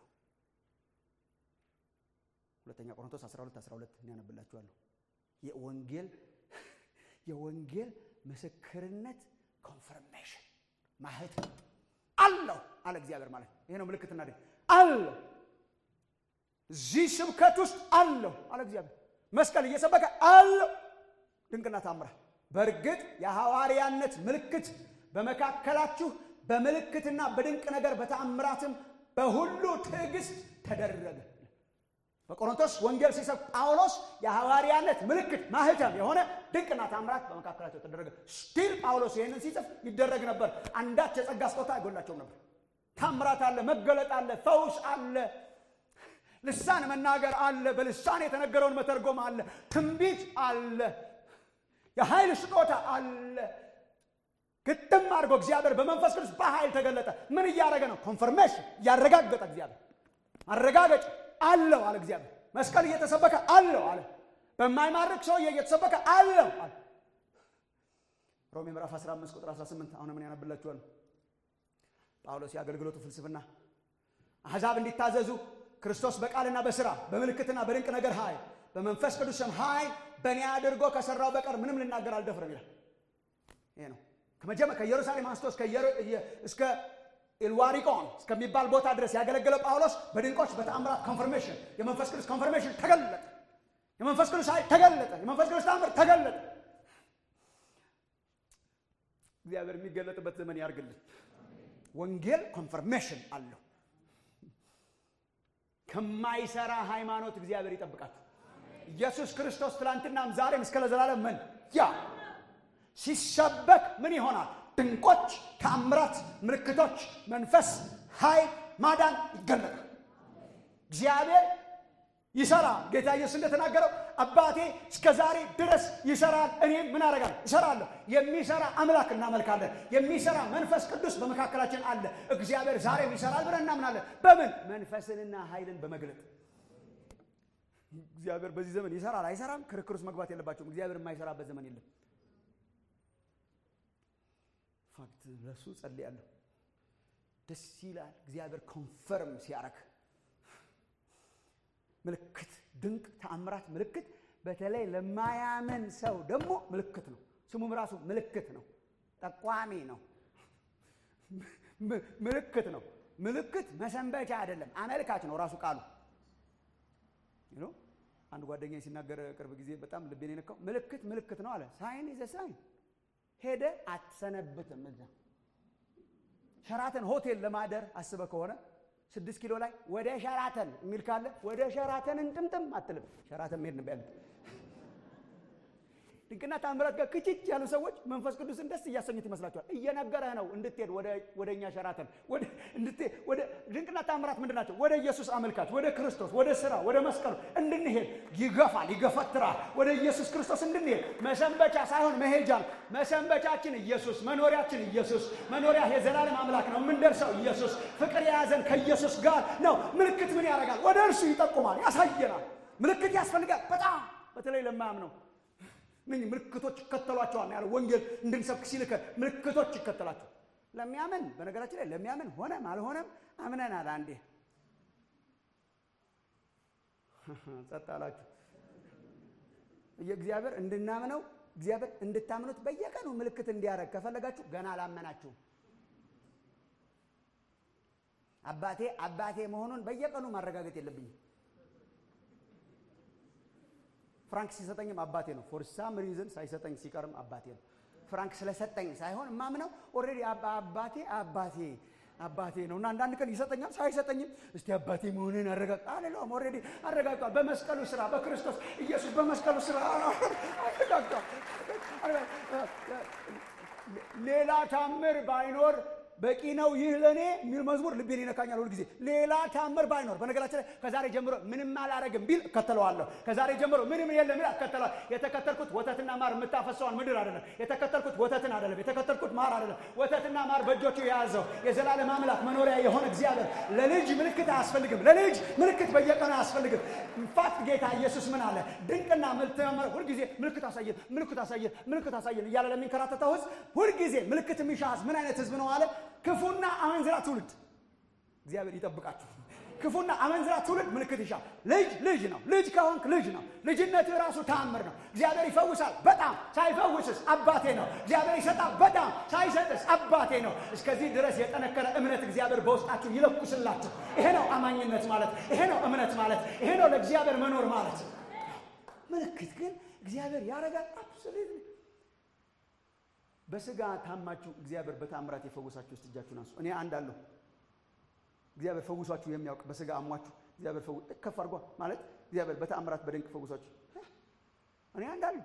ሁለተኛ ቆሮንቶስ 12 12 እኔ ያነብላችኋለሁ። የወንጌል የወንጌል ምስክርነት ኮንፈርሜሽን ማህተም አለው አለ እግዚአብሔር ማለት ይሄ ነው ምልክትና ድንቅ አለው እዚህ ስብከት ውስጥ አለው አለ እግዚአብሔር መስቀል እየሰበከ አለው ድንቅና ታምራት በእርግጥ የሐዋርያነት ምልክት በመካከላችሁ በምልክትና በድንቅ ነገር በተአምራትም በሁሉ ትዕግስት ተደረገ በቆሮንቶስ ወንጌል ሲሰብክ ጳውሎስ የሐዋርያነት ምልክት ማህተም የሆነ ድንቅና ታምራት በመካከላቸው ተደረገ። ስቲል ጳውሎስ ይህንን ሲጽፍ ይደረግ ነበር። አንዳች የጸጋ ስጦታ አይጎላቸውም ነበር። ታምራት አለ፣ መገለጥ አለ፣ ፈውስ አለ፣ ልሳን መናገር አለ፣ በልሳን የተነገረውን መተርጎም አለ፣ ትንቢት አለ፣ የኃይል ስጦታ አለ። ግጥም አድርጎ እግዚአብሔር በመንፈስ ቅዱስ በኃይል ተገለጠ። ምን እያደረገ ነው? ኮንፈርሜሽን እያረጋገጠ እግዚአብሔር አረጋገጭ አለው አለ እግዚአብሔር። መስቀል እየተሰበከ አለው አለ። በማይማርክ ሰውዬ እየተሰበከ አለው አለ። ሮሜ ምዕራፍ 15 ቁጥር 18 አሁን ምን ያነብላችኋል? ጳውሎስ የአገልግሎቱ ፍልስፍና አሕዛብ እንዲታዘዙ ክርስቶስ በቃልና በስራ በምልክትና በድንቅ ነገር ኃይል በመንፈስ ቅዱስም ኃይል በእኔ አድርጎ ከሰራው በቀር ምንም ልናገር አልደፍርም ይላል። ይሄ ነው ከመጀመ ከኢየሩሳሌም አንስቶ እስከ ኢልዋሪቆን እስከሚባል ቦታ ድረስ ያገለገለው ጳውሎስ በድንቆች በተአምራት ኮንፈርሜሽን የመንፈስ ቅዱስ ኮንፈርሜሽን ተገለጠ። የመንፈስ ቅዱስ ኃይል ተገለጠ። የመንፈስ ቅዱስ ተአምር ተገለጠ። እግዚአብሔር የሚገለጥበት ዘመን ያርግልን። ወንጌል ኮንፈርሜሽን አለው። ከማይሰራ ሃይማኖት እግዚአብሔር ይጠብቃችሁ። ኢየሱስ ክርስቶስ ትላንትናም ዛሬም እስከ ለዘላለም ምን ያ ሲሰበክ ምን ይሆናል? ድንቆች፣ ተአምራት፣ ምልክቶች፣ መንፈስ፣ ኃይል፣ ማዳን ይገለጣል። እግዚአብሔር ይሰራል። ጌታ ኢየሱስ እንደተናገረው አባቴ እስከ ዛሬ ድረስ ይሰራል፣ እኔም ምን አደርጋለሁ? ይሰራለሁ። የሚሰራ አምላክ እናመልካለን። የሚሰራ መንፈስ ቅዱስ በመካከላችን አለ። እግዚአብሔር ዛሬም ይሰራል ብለን እናምናለን። በምን መንፈስንና ኃይልን በመግለጥ እግዚአብሔር በዚህ ዘመን ይሰራል አይሰራም፣ ክርክር ውስጥ መግባት የለባቸውም። እግዚአብሔር የማይሰራበት ዘመን የለም። ፋክት ለሱ ጸልያለሁ። ደስ ይላል እግዚአብሔር ኮንፈርም ሲያረግ ምልክት፣ ድንቅ ተአምራት ምልክት በተለይ ለማያምን ሰው ደግሞ ምልክት ነው። ስሙም ራሱ ምልክት ነው፣ ጠቋሚ ነው፣ ምልክት ነው። ምልክት መሰንበቻ አይደለም፣ አመልካች ነው ራሱ ቃሉ። አንድ ጓደኛ ሲናገር ቅርብ ጊዜ በጣም ልቤን የነካው ምልክት ምልክት ነው አለ። ሳይን ይዘ ሳይን ሄደ አትሰነብትም። እዛ ሸራተን ሆቴል ለማደር አስበ ከሆነ ስድስት ኪሎ ላይ ወደ ሸራተን የሚል ካለ ወደ ሸራተን እንጥምጥም አትልም። ሸራተን መሄድ ነው ያሉት። ድንቅና ታምራት ጋር ክችች ያሉ ሰዎች መንፈስ ቅዱስን ደስ እያሰኙት ይመስላችኋል። እየነገረህ ነው እንድትሄድ ወደ እኛ ሸራተን ወደ ድንቅና ታምራት ምንድን ናቸው? ወደ ኢየሱስ አመልካች፣ ወደ ክርስቶስ፣ ወደ ስራ፣ ወደ መስቀሉ እንድንሄድ ይገፋል፣ ይገፈትራል። ወደ ኢየሱስ ክርስቶስ እንድንሄድ መሰንበቻ ሳይሆን መሄጃ ነው። መሰንበቻችን ኢየሱስ፣ መኖሪያችን ኢየሱስ፣ መኖሪያ የዘላለም አምላክ ነው። የምንደርሰው ኢየሱስ፣ ፍቅር የያዘን ከኢየሱስ ጋር ነው። ምልክት ምን ያደርጋል? ወደ እርሱ ይጠቁማል፣ ያሳየናል። ምልክት ያስፈልጋል በጣም በተለይ ለማያምነው ምን ምልክቶች ይከተሏቸዋል ያለው ወንጌል እንድንሰብክ ሲልከ ምልክቶች ይከተላቸው ለሚያምን በነገራችን ላይ ለሚያምን ሆነም አልሆነም አምነናል አንዴ ጸጥ አላችሁ የእግዚአብሔር እንድናምነው እግዚአብሔር እንድታምኑት በየቀኑ ምልክት እንዲያደርግ ከፈለጋችሁ ገና አላመናችሁም። አባቴ አባቴ መሆኑን በየቀኑ ማረጋገጥ የለብኝም። ፍራንክ ሲሰጠኝም አባቴ ነው። ፎር ሳም ሪዝን ሳይሰጠኝ ሲቀርም አባቴ ነው። ፍራንክ ስለሰጠኝ ሳይሆን ማምነው ኦልሬዲ አባቴ አባቴ አባቴ ነው እና አንዳንድ ቀን ይሰጠኛል፣ ሳይሰጠኝም እስቲ አባቴ መሆንን አረጋግጥ አልለውም። ኦልሬዲ አረጋግጧል። በመስቀሉ ስራ በክርስቶስ ኢየሱስ በመስቀሉ ስራ አረጋግጧል። ሌላ ታምር ባይኖር በቂ ነው ይህ ለእኔ የሚል መዝሙር ልቤን ይነካኛል ሁልጊዜ። ሌላ ታምር ባይኖር በነገራችን ላይ ከዛሬ ጀምሮ ምንም አላረግም ቢል እከተለዋለሁ። ከዛሬ ጀምሮ ምንም የለም ቢል እከተለዋለሁ። የተከተልኩት ወተትና ማር የምታፈሰዋን ምድር አይደለም። የተከተልኩት ወተትን አይደለም። የተከተልኩት ማር አይደለም። ወተትና ማር በእጆቹ የያዘው የዘላለም አምላክ መኖሪያ የሆነ እግዚአብሔር ለልጅ ምልክት አያስፈልግም። ለልጅ ምልክት በየቀኑ አያስፈልግም። ኢንፋክት ጌታ ኢየሱስ ምን አለ? ድንቅና ምልክት ሁልጊዜ ምልክት አሳየን፣ ምልክት አሳየን፣ ምልክት አሳየን እያለ ለሚንከራተተው ህዝብ ሁልጊዜ ምልክት የሚሻ ህዝብ ምን አይነት ህዝብ ነው አለ? ክፉና አመንዝራ ትውልድ እግዚአብሔር ይጠብቃችሁ። ክፉና አመንዝራ ትውልድ ምልክት ይሻል። ልጅ ልጅ ነው። ልጅ ከሆንክ ልጅ ነው። ልጅነት ራሱ ተአምር ነው። እግዚአብሔር ይፈውሳል በጣም ሳይፈውስስ አባቴ ነው። እግዚአብሔር ይሰጣል በጣም ሳይሰጥስ አባቴ ነው። እስከዚህ ድረስ የጠነከረ እምነት እግዚአብሔር በውስጣችሁ ይለኩስላችሁ። ይሄ ነው አማኝነት ማለት፣ ይሄ ነው እምነት ማለት፣ ይሄ ነው ለእግዚአብሔር መኖር ማለት። ምልክት ግን እግዚአብሔር ያደርጋል። አብሶሉት በስጋ ታማችሁ እግዚአብሔር በታምራት የፈወሳችሁ ውስጥ እጃችሁን አንሱ። እኔ አንድ አለሁ። እግዚአብሔር ፈውሷችሁ የሚያውቅ በስጋ አሟችሁ እግዚአብሔር ፈው ከፍ አድርጓ ማለት እግዚአብሔር በታምራት በድንቅ ፈውሷችሁ እኔ አንድ አለሁ።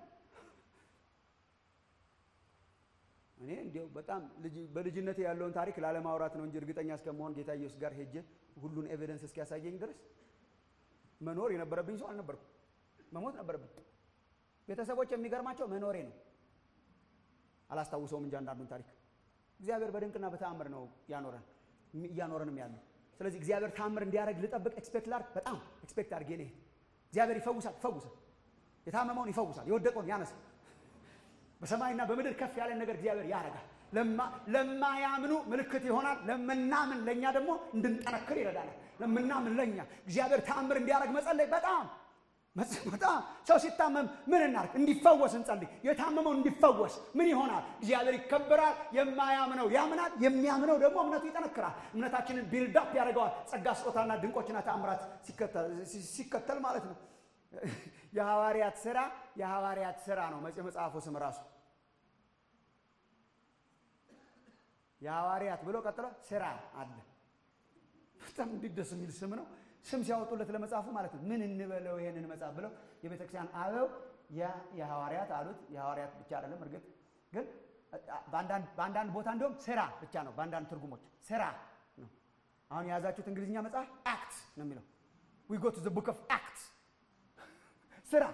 እኔ እንዲያው በጣም በልጅነቴ ያለውን ታሪክ ላለማውራት ነው እንጂ እርግጠኛ እስከመሆን ጌታ ኢየሱስ ጋር ሄጄ ሁሉን ኤቪደንስ እስኪያሳየኝ ድረስ መኖር የነበረብኝ ሰው አልነበርኩም። መሞት ነበረብኝ። ቤተሰቦች የሚገርማቸው መኖሬ ነው። አላስታውሰውም እንጂ አንዳንዱን ታሪክ እግዚአብሔር በድንቅና በተአምር ነው ያኖረን እያኖረንም ያለው። ስለዚህ እግዚአብሔር ተአምር እንዲያደርግ ልጠብቅ ኤክስፔክት ላድርግ። በጣም ኤክስፔክት አድርጌ ልሄድ። እግዚአብሔር ይፈውሳል፣ ይፈውሳል። የታመመውን ይፈውሳል፣ የወደቀውን ያነሳል። በሰማይና በምድር ከፍ ያለን ነገር እግዚአብሔር ያደርጋል። ለማያምኑ ምልክት ይሆናል። ለምናምን ለእኛ ደግሞ እንድንጠነክር ይረዳናል። ለምናምን ለእኛ እግዚአብሔር ተአምር እንዲያደርግ መጸለይ በጣም በጣም ሰው ሲታመም ምን እናርግ? እንዲፈወስ እንጸልይ። የታመመው እንዲፈወስ ምን ይሆናል? እግዚአብሔር ይከበራል። የማያምነው ያምናል፣ የሚያምነው ደግሞ እምነቱ ይጠነክራል። እምነታችንን ቢልዳፕ ያደርገዋል። ጸጋ ስጦታና ድንቆችና ተአምራት ሲከተል ማለት ነው። የሐዋርያት ስራ የሐዋርያት ስራ ነው መጽሐፉ ስም ራሱ የሐዋርያት ብሎ ቀጥሎ ስራ አለ። በጣም እንዴት ደስ የሚል ስም ነው። ስም ሲያወጡለት ለመጽሐፉ ማለት ነው። ምን እንበለው ይሄንን መጽሐፍ ብለው የቤተ ክርስቲያን አበው የሐዋርያት አሉት። የሐዋርያት ብቻ አይደለም እርግጥ ግን በአንዳንድ ቦታ እንዲሁም ስራ ብቻ ነው። በአንዳንድ ትርጉሞች ስራ ነው። አሁን የያዛችሁት እንግሊዝኛ መጽሐፍ አክት ነው የሚለው ዊ ጎ ቱ ዘ ቡክ ኦፍ አክት ስራ።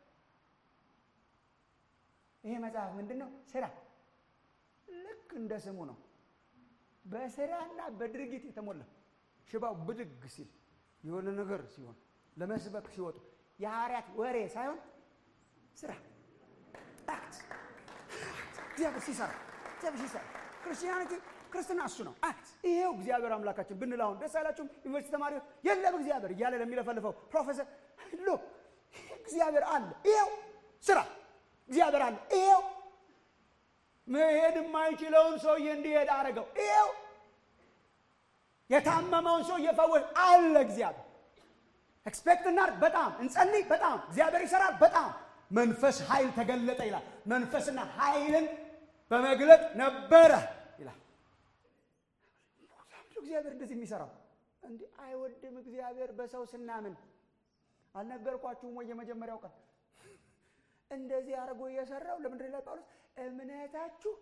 ይሄ መጽሐፍ ምንድን ነው? ስራ። ልክ እንደ ስሙ ነው። በስራና በድርጊት የተሞላ ሽባው ብድግ ሲል የሆነ ነገር ሲሆን ለመስበክ ሲወጡ የሐዋርያት ወሬ ሳይሆን ስራ አክት እግዚአብሔር ሲሰራ እግዚአብሔር ሲሰራ ክርስቲያኒቲ ክርስትና እሱ ነው አክት ይሄው እግዚአብሔር አምላካችን ብንል አሁን ደስ አይላችሁም ዩኒቨርሲቲ ተማሪዎች የለም እግዚአብሔር እያለ ለሚለፈልፈው ፕሮፌሰር ሎ እግዚአብሔር አለ ይሄው ስራ እግዚአብሔር አለ ይሄው መሄድ የማይችለውን ሰውዬ እንዲሄድ አደረገው ይሄው የታመመውን ሰው እየፈወስ አለ እግዚአብሔር። ኤክስፔክት እናድርግ፣ በጣም እንጸልይ፣ በጣም እግዚአብሔር ይሰራል፣ በጣም መንፈስ ኃይል ተገለጠ ይላል። መንፈስና ኃይልን በመግለጥ ነበረ ይላል። እግዚአብሔር እንደዚህ የሚሰራው እንዲህ አይወድም እግዚአብሔር በሰው ስናምን። አልነገርኳችሁም ወይ? የመጀመሪያው ቀን እንደዚህ አድርጎ እየሰራው ለምንድን ላይ ጳውሎስ እምነታችሁ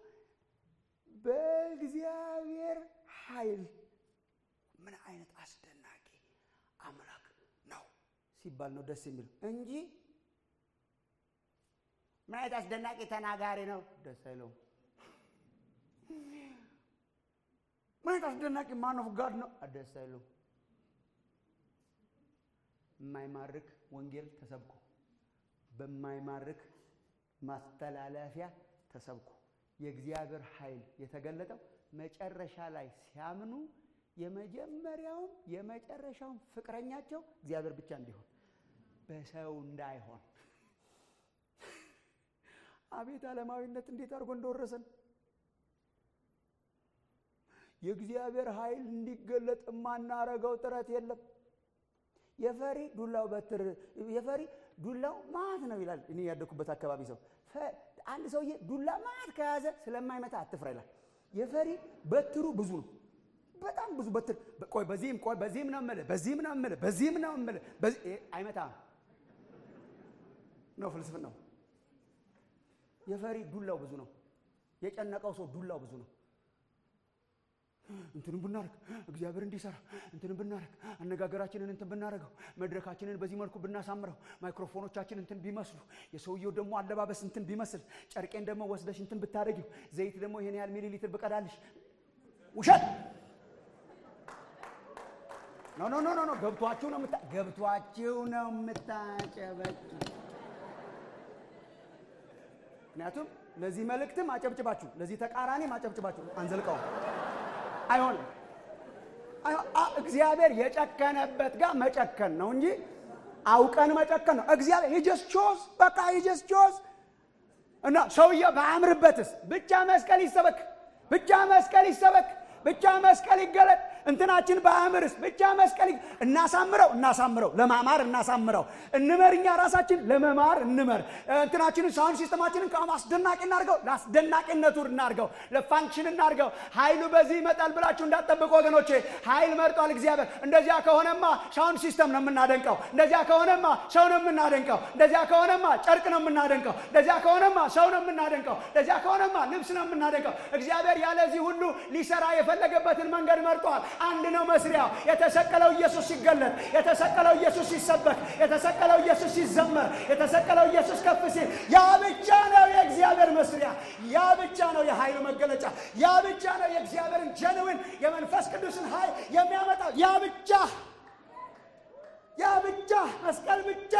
በእግዚአብሔር ኃይል ምን አይነት አስደናቂ አምላክ ነው ሲባል ነው ደስ የሚል እንጂ ምን አይነት አስደናቂ ተናጋሪ ነው ደስ አይለውም። ምን አይነት አስደናቂ ማን ኦፍ ጋድ ነው ደስ አይለውም። የማይማርክ ወንጌል ተሰብኮ በማይማርክ ማስተላለፊያ ተሰብኮ የእግዚአብሔር ኃይል የተገለጠው መጨረሻ ላይ ሲያምኑ የመጀመሪያውም የመጨረሻውም ፍቅረኛቸው እግዚአብሔር ብቻ እንዲሆን በሰው እንዳይሆን። አቤት ዓለማዊነት እንዴት አድርጎ እንደወረሰን የእግዚአብሔር ኃይል እንዲገለጥ የማናረገው ጥረት የለም። የፈሪ ዱላው በትር የፈሪ ዱላው ማት ነው ይላል። እኔ ያደኩበት አካባቢ ሰው አንድ ሰውዬ ዱላ ማት ከያዘ ስለማይመታ አትፍራ ይላል። የፈሪ በትሩ ብዙ ነው፣ በጣም ብዙ በትር። ቆይ በዚህም ቆይ በዚህም ነው የምልህ፣ በዚህም ነው የምልህ፣ በዚህም ነው የምልህ፣ በዚህ አይመታም ነው ፍልስፍናው። የፈሪ ዱላው ብዙ ነው። የጨነቀው ሰው ዱላው ብዙ ነው። እንትንም ብናደርግ እግዚአብሔር እንዲሰራ እንትንም ብናደርግ አነጋገራችንን እንትን ብናደርገው መድረካችንን በዚህ መልኩ ብናሳምረው ማይክሮፎኖቻችን እንትን ቢመስሉ የሰውየው ደግሞ አለባበስ እንትን ቢመስል ጨርቄን ደግሞ ወስደሽ እንትን ብታደርጊው ዘይት ደግሞ ይሄን ያህል ሚሊ ሊትር ብቀዳልሽ ውሸት ኖ ኖ ኖ ኖ ገብቷችሁ ነው ምታ ገብቷችሁ ነው የምታጨበጭ ምክንያቱም ለዚህ መልእክትም አጨብጭባችሁ ለዚህ ተቃራኒም አጨብጭባችሁ አንዘልቀውም አይሆንም። እግዚአብሔር የጨከነበት ጋር መጨከን ነው እንጂ አውቀን መጨከን ነው። እግዚአብሔር ሂጀስ ቾዝ በቃ ሂጀስ ቾዝ እና ሰውየው በአምርበትስ ብቻ መስቀል ይሰበክ፣ ብቻ መስቀል ይሰበክ፣ ብቻ መስቀል ይገለጥ። እንትናችን በአእምርስ ብቻ መስቀል እናሳምረው እናሳምረው ለማማር እናሳምረው እንመር እኛ ራሳችን ለመማር እንመር እንትናችንን ሳውንድ ሲስተማችንን አስደናቂ እናርገው ለአስደናቂነቱ እናርገው ለፋንክሽን እናርገው ኃይሉ በዚህ ይመጣል ብላችሁ እንዳትጠብቁ ወገኖቼ ኃይል መርጧል እግዚአብሔር እንደዚያ ከሆነማ ሳውንድ ሲስተም ነው የምናደንቀው እንደዚያ ከሆነማ ሰው ነው የምናደንቀው እንደዚያ ከሆነማ ጨርቅ ነው የምናደንቀው እንደዚያ ከሆነማ ሰው ነው የምናደንቀው እንደዚያ ከሆነማ ልብስ ነው የምናደንቀው እግዚአብሔር ያለዚህ ሁሉ ሊሰራ የፈለገበትን መንገድ መርጧል አንድ ነው መስሪያው። የተሰቀለው ኢየሱስ ሲገለጥ፣ የተሰቀለው ኢየሱስ ሲሰበክ፣ የተሰቀለው ኢየሱስ ሲዘመር፣ የተሰቀለው ኢየሱስ ከፍ ሲል፣ ያ ብቻ ነው የእግዚአብሔር መስሪያ። ያ ብቻ ነው የኃይሉ መገለጫ። ያ ብቻ ነው የእግዚአብሔርን ጀንውን የመንፈስ ቅዱስን ኃይል የሚያመጣው። ያ ብቻ ያ ብቻ መስቀል ብቻ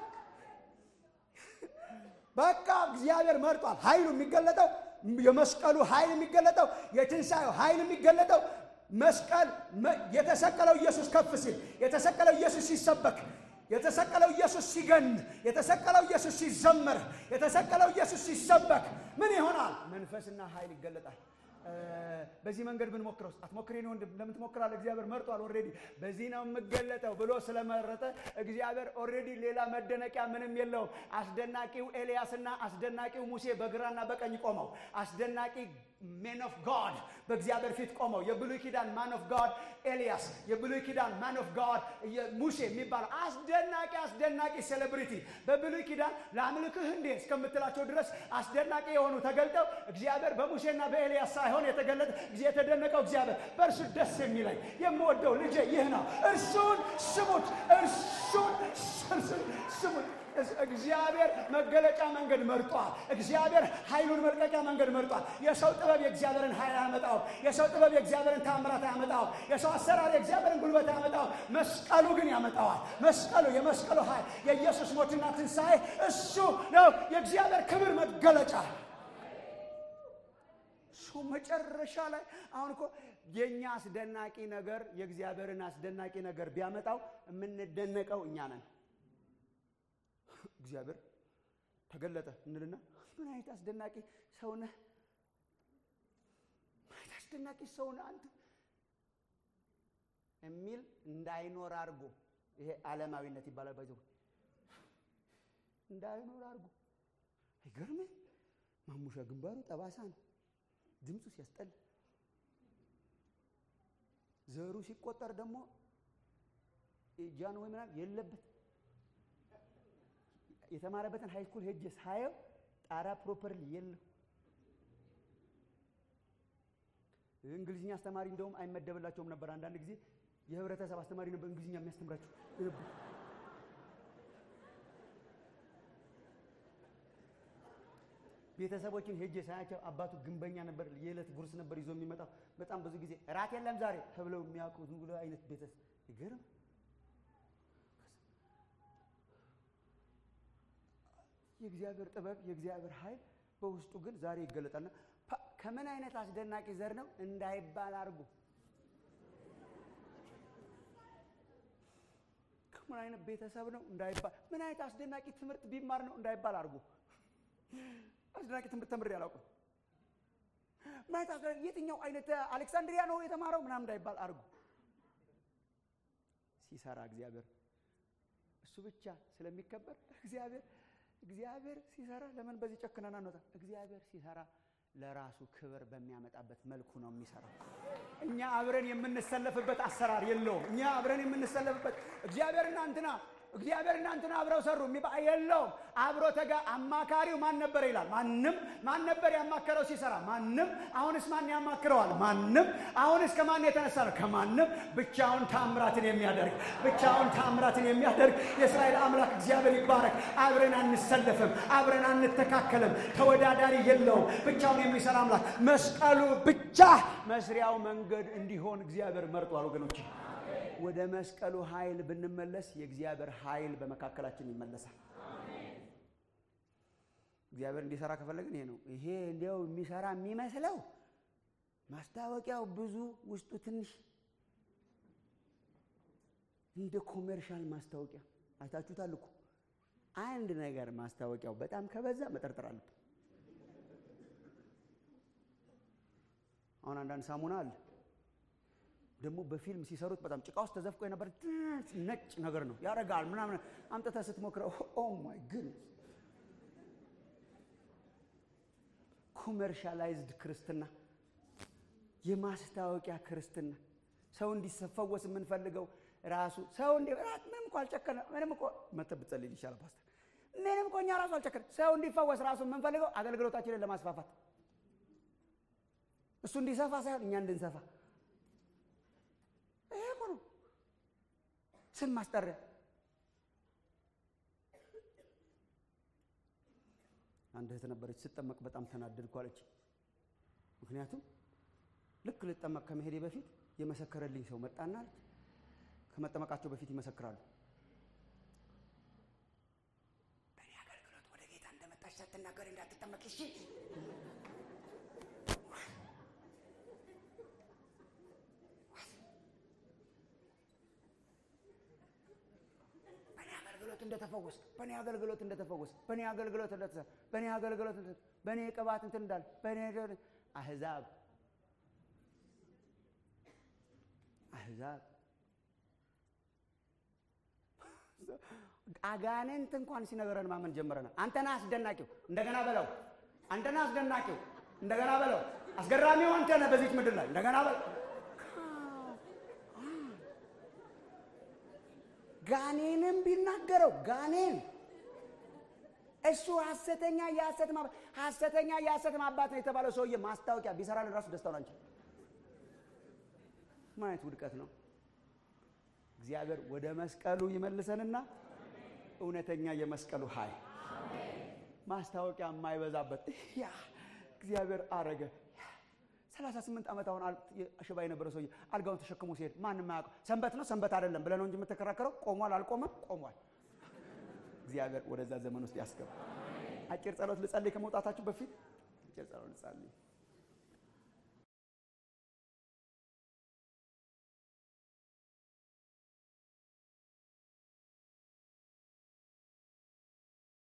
በቃ እግዚአብሔር መርጧል። ኃይሉ የሚገለጠው የመስቀሉ ኃይል የሚገለጠው የትንሣኤው ኃይል የሚገለጠው መስቀል የተሰቀለው ኢየሱስ ከፍ ሲል የተሰቀለው ኢየሱስ ሲሰበክ የተሰቀለው ኢየሱስ ሲገን የተሰቀለው ኢየሱስ ሲዘመር የተሰቀለው ኢየሱስ ሲሰበክ ምን ይሆናል? መንፈስና ኃይል ይገለጣል። በዚህ መንገድ ብንሞክረው አትሞክሬ ነው ወንድም፣ ለምን ትሞክራለህ? እግዚአብሔር መርጧል። ኦልሬዲ በዚህ ነው የምገለጠው ብሎ ስለመረጠ እግዚአብሔር ኦልሬዲ ሌላ መደነቂያ ምንም የለውም። አስደናቂው ኤልያስና አስደናቂው ሙሴ በግራና በቀኝ ቆመው አስደናቂ ሜን ኦፍ ጋድ በእግዚአብሔር ፊት ቆመው የብሉይ ኪዳን ማን ኦፍ ጋድ ኤልያስ፣ የብሉይ ኪዳን ማን ኦፍ ጋድ ሙሴ የሚባለው አስደናቂ አስደናቂ ሴሌብሪቲ በብሉይ ኪዳን ለአምልክህ እንዴ እስከምትላቸው ድረስ አስደናቂ የሆኑ ተገልጠው እግዚአብሔር በሙሴና በኤልያስ ሳይሆን የተገለጠ የተደነቀው እግዚአብሔር በእርሱ ደስ የሚለኝ የምወደው ልጄ ይህ ነው፣ እርሱን ስሙት፣ እርሱን ስሙት። እግዚአብሔር መገለጫ መንገድ መርጧል። እግዚአብሔር ኃይሉን መልቀቂያ መንገድ መርጧል። የሰው ጥበብ የእግዚአብሔርን ኃይል አያመጣውም። የሰው ጥበብ የእግዚአብሔርን ታምራት አያመጣውም። የሰው አሰራር የእግዚአብሔርን ጉልበት አያመጣውም። መስቀሉ ግን ያመጣዋል። መስቀሉ የመስቀሉ ኃይል የኢየሱስ ሞትና ትንሣኤ እሱ ነው የእግዚአብሔር ክብር መገለጫ። እሱ መጨረሻ ላይ አሁን እኮ የእኛ አስደናቂ ነገር የእግዚአብሔርን አስደናቂ ነገር ቢያመጣው የምንደነቀው እኛ ነን። እግዚአብሔር ተገለጠ እንልና ምን አይነት አስደናቂ ሰው ነህ፣ ምን አይነት አስደናቂ ሰው ነህ አንተ የሚል እንዳይኖር አድርጎ ይሄ ዓለማዊነት ይባላል። ባይዘው እንዳይኖር አድርጎ አይገርምም? ማሙሻ ግንባሩ ጠባሳ ነው፣ ድምፁ ሲያስጠላ፣ ዘሩ ሲቆጠር ደግሞ ጃን ወይ ምናምን የለበት የተማረበትን ሃይ ስኩል ሄጄ ሳየው ጣራ ፕሮፐርሊ የለም። እንግሊዝኛ አስተማሪ እንደውም አይመደብላቸውም ነበር። አንዳንድ ጊዜ የህብረተሰብ አስተማሪ ነበር እንግሊዝኛ የሚያስተምራቸው። ቤተሰቦችን ሄጄ ሳያቸው አባቱ ግንበኛ ነበር። የዕለት ጉርስ ነበር ይዞ የሚመጣው። በጣም ብዙ ጊዜ እራት የለም ዛሬ ተብለው የሚያውቁ ዝም ብሎ አይነት ቤተሰብ ይገርም። የእግዚአብሔር ጥበብ የእግዚአብሔር ኃይል በውስጡ ግን ዛሬ ይገለጣልና ከምን አይነት አስደናቂ ዘር ነው እንዳይባል አድርጎ ከምን አይነት ቤተሰብ ነው እንዳይባል ምን አይነት አስደናቂ ትምህርት ቢማር ነው እንዳይባል አድርጎ አስደናቂ ትምህርት ተምሬ አላውቅም። ማለት አስደናቂ የትኛው አይነት አሌክሳንድሪያ ነው የተማረው ምናምን እንዳይባል አድርጉ። ሲሰራ እግዚአብሔር እሱ ብቻ ስለሚከበር እግዚአብሔር እግዚአብሔር ሲሰራ ለምን በዚህ ጨክነን አንወጣ? እግዚአብሔር ሲሰራ ለራሱ ክብር በሚያመጣበት መልኩ ነው የሚሰራው። እኛ አብረን የምንሰለፍበት አሰራር የለውም። እኛ አብረን የምንሰለፍበት እግዚአብሔርና እንትና እግዚአብሔርና እንትና አብረው ሰሩ የሚባ የለውም። አብሮ ተጋ አማካሪው ማን ነበር ይላል። ማንም ማን ነበር ያማከረው ሲሰራ? ማንም። አሁንስ ማን ያማክረዋል? ማንም። አሁንስ ከማን የተነሳ ነው? ከማንም። ብቻውን ታምራትን የሚያደርግ ብቻውን ታምራትን የሚያደርግ የእስራኤል አምላክ እግዚአብሔር ይባረክ። አብረን አንሰለፍም፣ አብረን አንተካከልም። ተወዳዳሪ የለውም። ብቻውን የሚሰራ አምላክ መስቀሉ ብቻ መስሪያው መንገድ እንዲሆን እግዚአብሔር መርጧል። ወገኖች ወደ መስቀሉ ኃይል ብንመለስ የእግዚአብሔር ኃይል በመካከላችን ይመለሳል። እግዚአብሔር እንዲሰራ ከፈለግን ይሄ ነው። ይሄ እንዲያው የሚሰራ የሚመስለው ማስታወቂያው ብዙ ውስጡ ትንሽ እንደ ኮሜርሻል ማስታወቂያ አይታችሁታል እኮ። አንድ ነገር ማስታወቂያው በጣም ከበዛ መጠርጠር አለብን። አሁን አንዳንድ ሳሙና አለ ደግሞ በፊልም ሲሰሩት በጣም ጭቃ ውስጥ ተዘፍቆ የነበር ነጭ ነገር ነው ያረጋል ምናምን አምጥተህ ስትሞክረው ኦ ማይ ግድነስ ኮመርሻላይዝድ ክርስትና የማስታወቂያ ክርስትና ሰው እንዲፈወስ የምንፈልገው ራሱ ሰው እንዲ ምንም እኮ አልጨከነ ምንም እኮ መተህ ብትጸልይ ይሻላል ፓስተር ምንም እኮ እኛ ራሱ አልጨከነ ሰው እንዲፈወስ ራሱ የምንፈልገው አገልግሎታችንን ለማስፋፋት እሱ እንዲሰፋ ሳይሆን እኛ እንድንሰፋ ይሄ እኮ ነው ስም ማስጠሪያ። አንድ እህት ነበረች ስጠመቅ በጣም ተናደድኩ አለች። ምክንያቱም ልክ ልጠመቅ ከመሄዴ በፊት የመሰከረልኝ ሰው መጣና አለች። ከመጠመቃቸው በፊት ይመሰክራሉ። በእኔ አገልግሎት ወደ ጌታ እንደመጣች ሳትናገር እንዳትጠመቅ እሺ። አገልግሎት እንደተፈወስ በእኔ አገልግሎት እንደተፈወስ በእኔ አገልግሎት እንደተሰ በእኔ አገልግሎት በእኔ ቅባት እንትን እንዳል በእኔ አህዛብ አህዛብ አጋንንት እንኳን ሲነገረን ማመን ጀምረናል። አንተና አስደናቂው እንደገና በለው። አንተና አስደናቂው እንደገና በለው። አስገራሚው አንተ ነህ በዚች ምድር ላይ እንደገና በለው። ጋኔንም ቢናገረው ጋኔን እሱ ሐሰተኛ የሐሰት ሐሰተኛ የሐሰት ማባት ነው የተባለው ሰውዬ ማስታወቂያ ቢሰራልን ራሱ ደስታውን አንችል። ምን አይነት ውድቀት ነው? እግዚአብሔር ወደ መስቀሉ ይመልሰንና እውነተኛ የመስቀሉ ኃይል ማስታወቂያ የማይበዛበት ያ እግዚአብሔር አረገ። ሰላሳ ስምንት ዓመት አሁን ሽባ የነበረ ሰውዬ አልጋውን ተሸክሞ ሲሄድ ማንም አያውቀው። ሰንበት ነው ሰንበት አይደለም ብለህ ነው እንጂ የምትከራከረው። ቆሟል አልቆመም? ቆሟል። እግዚአብሔር ወደዛ ዘመን ውስጥ ያስገባ። አጭር ጸሎት ልጸልይ ከመውጣታችሁ በፊት አጭር ጸሎት ልጸልይ።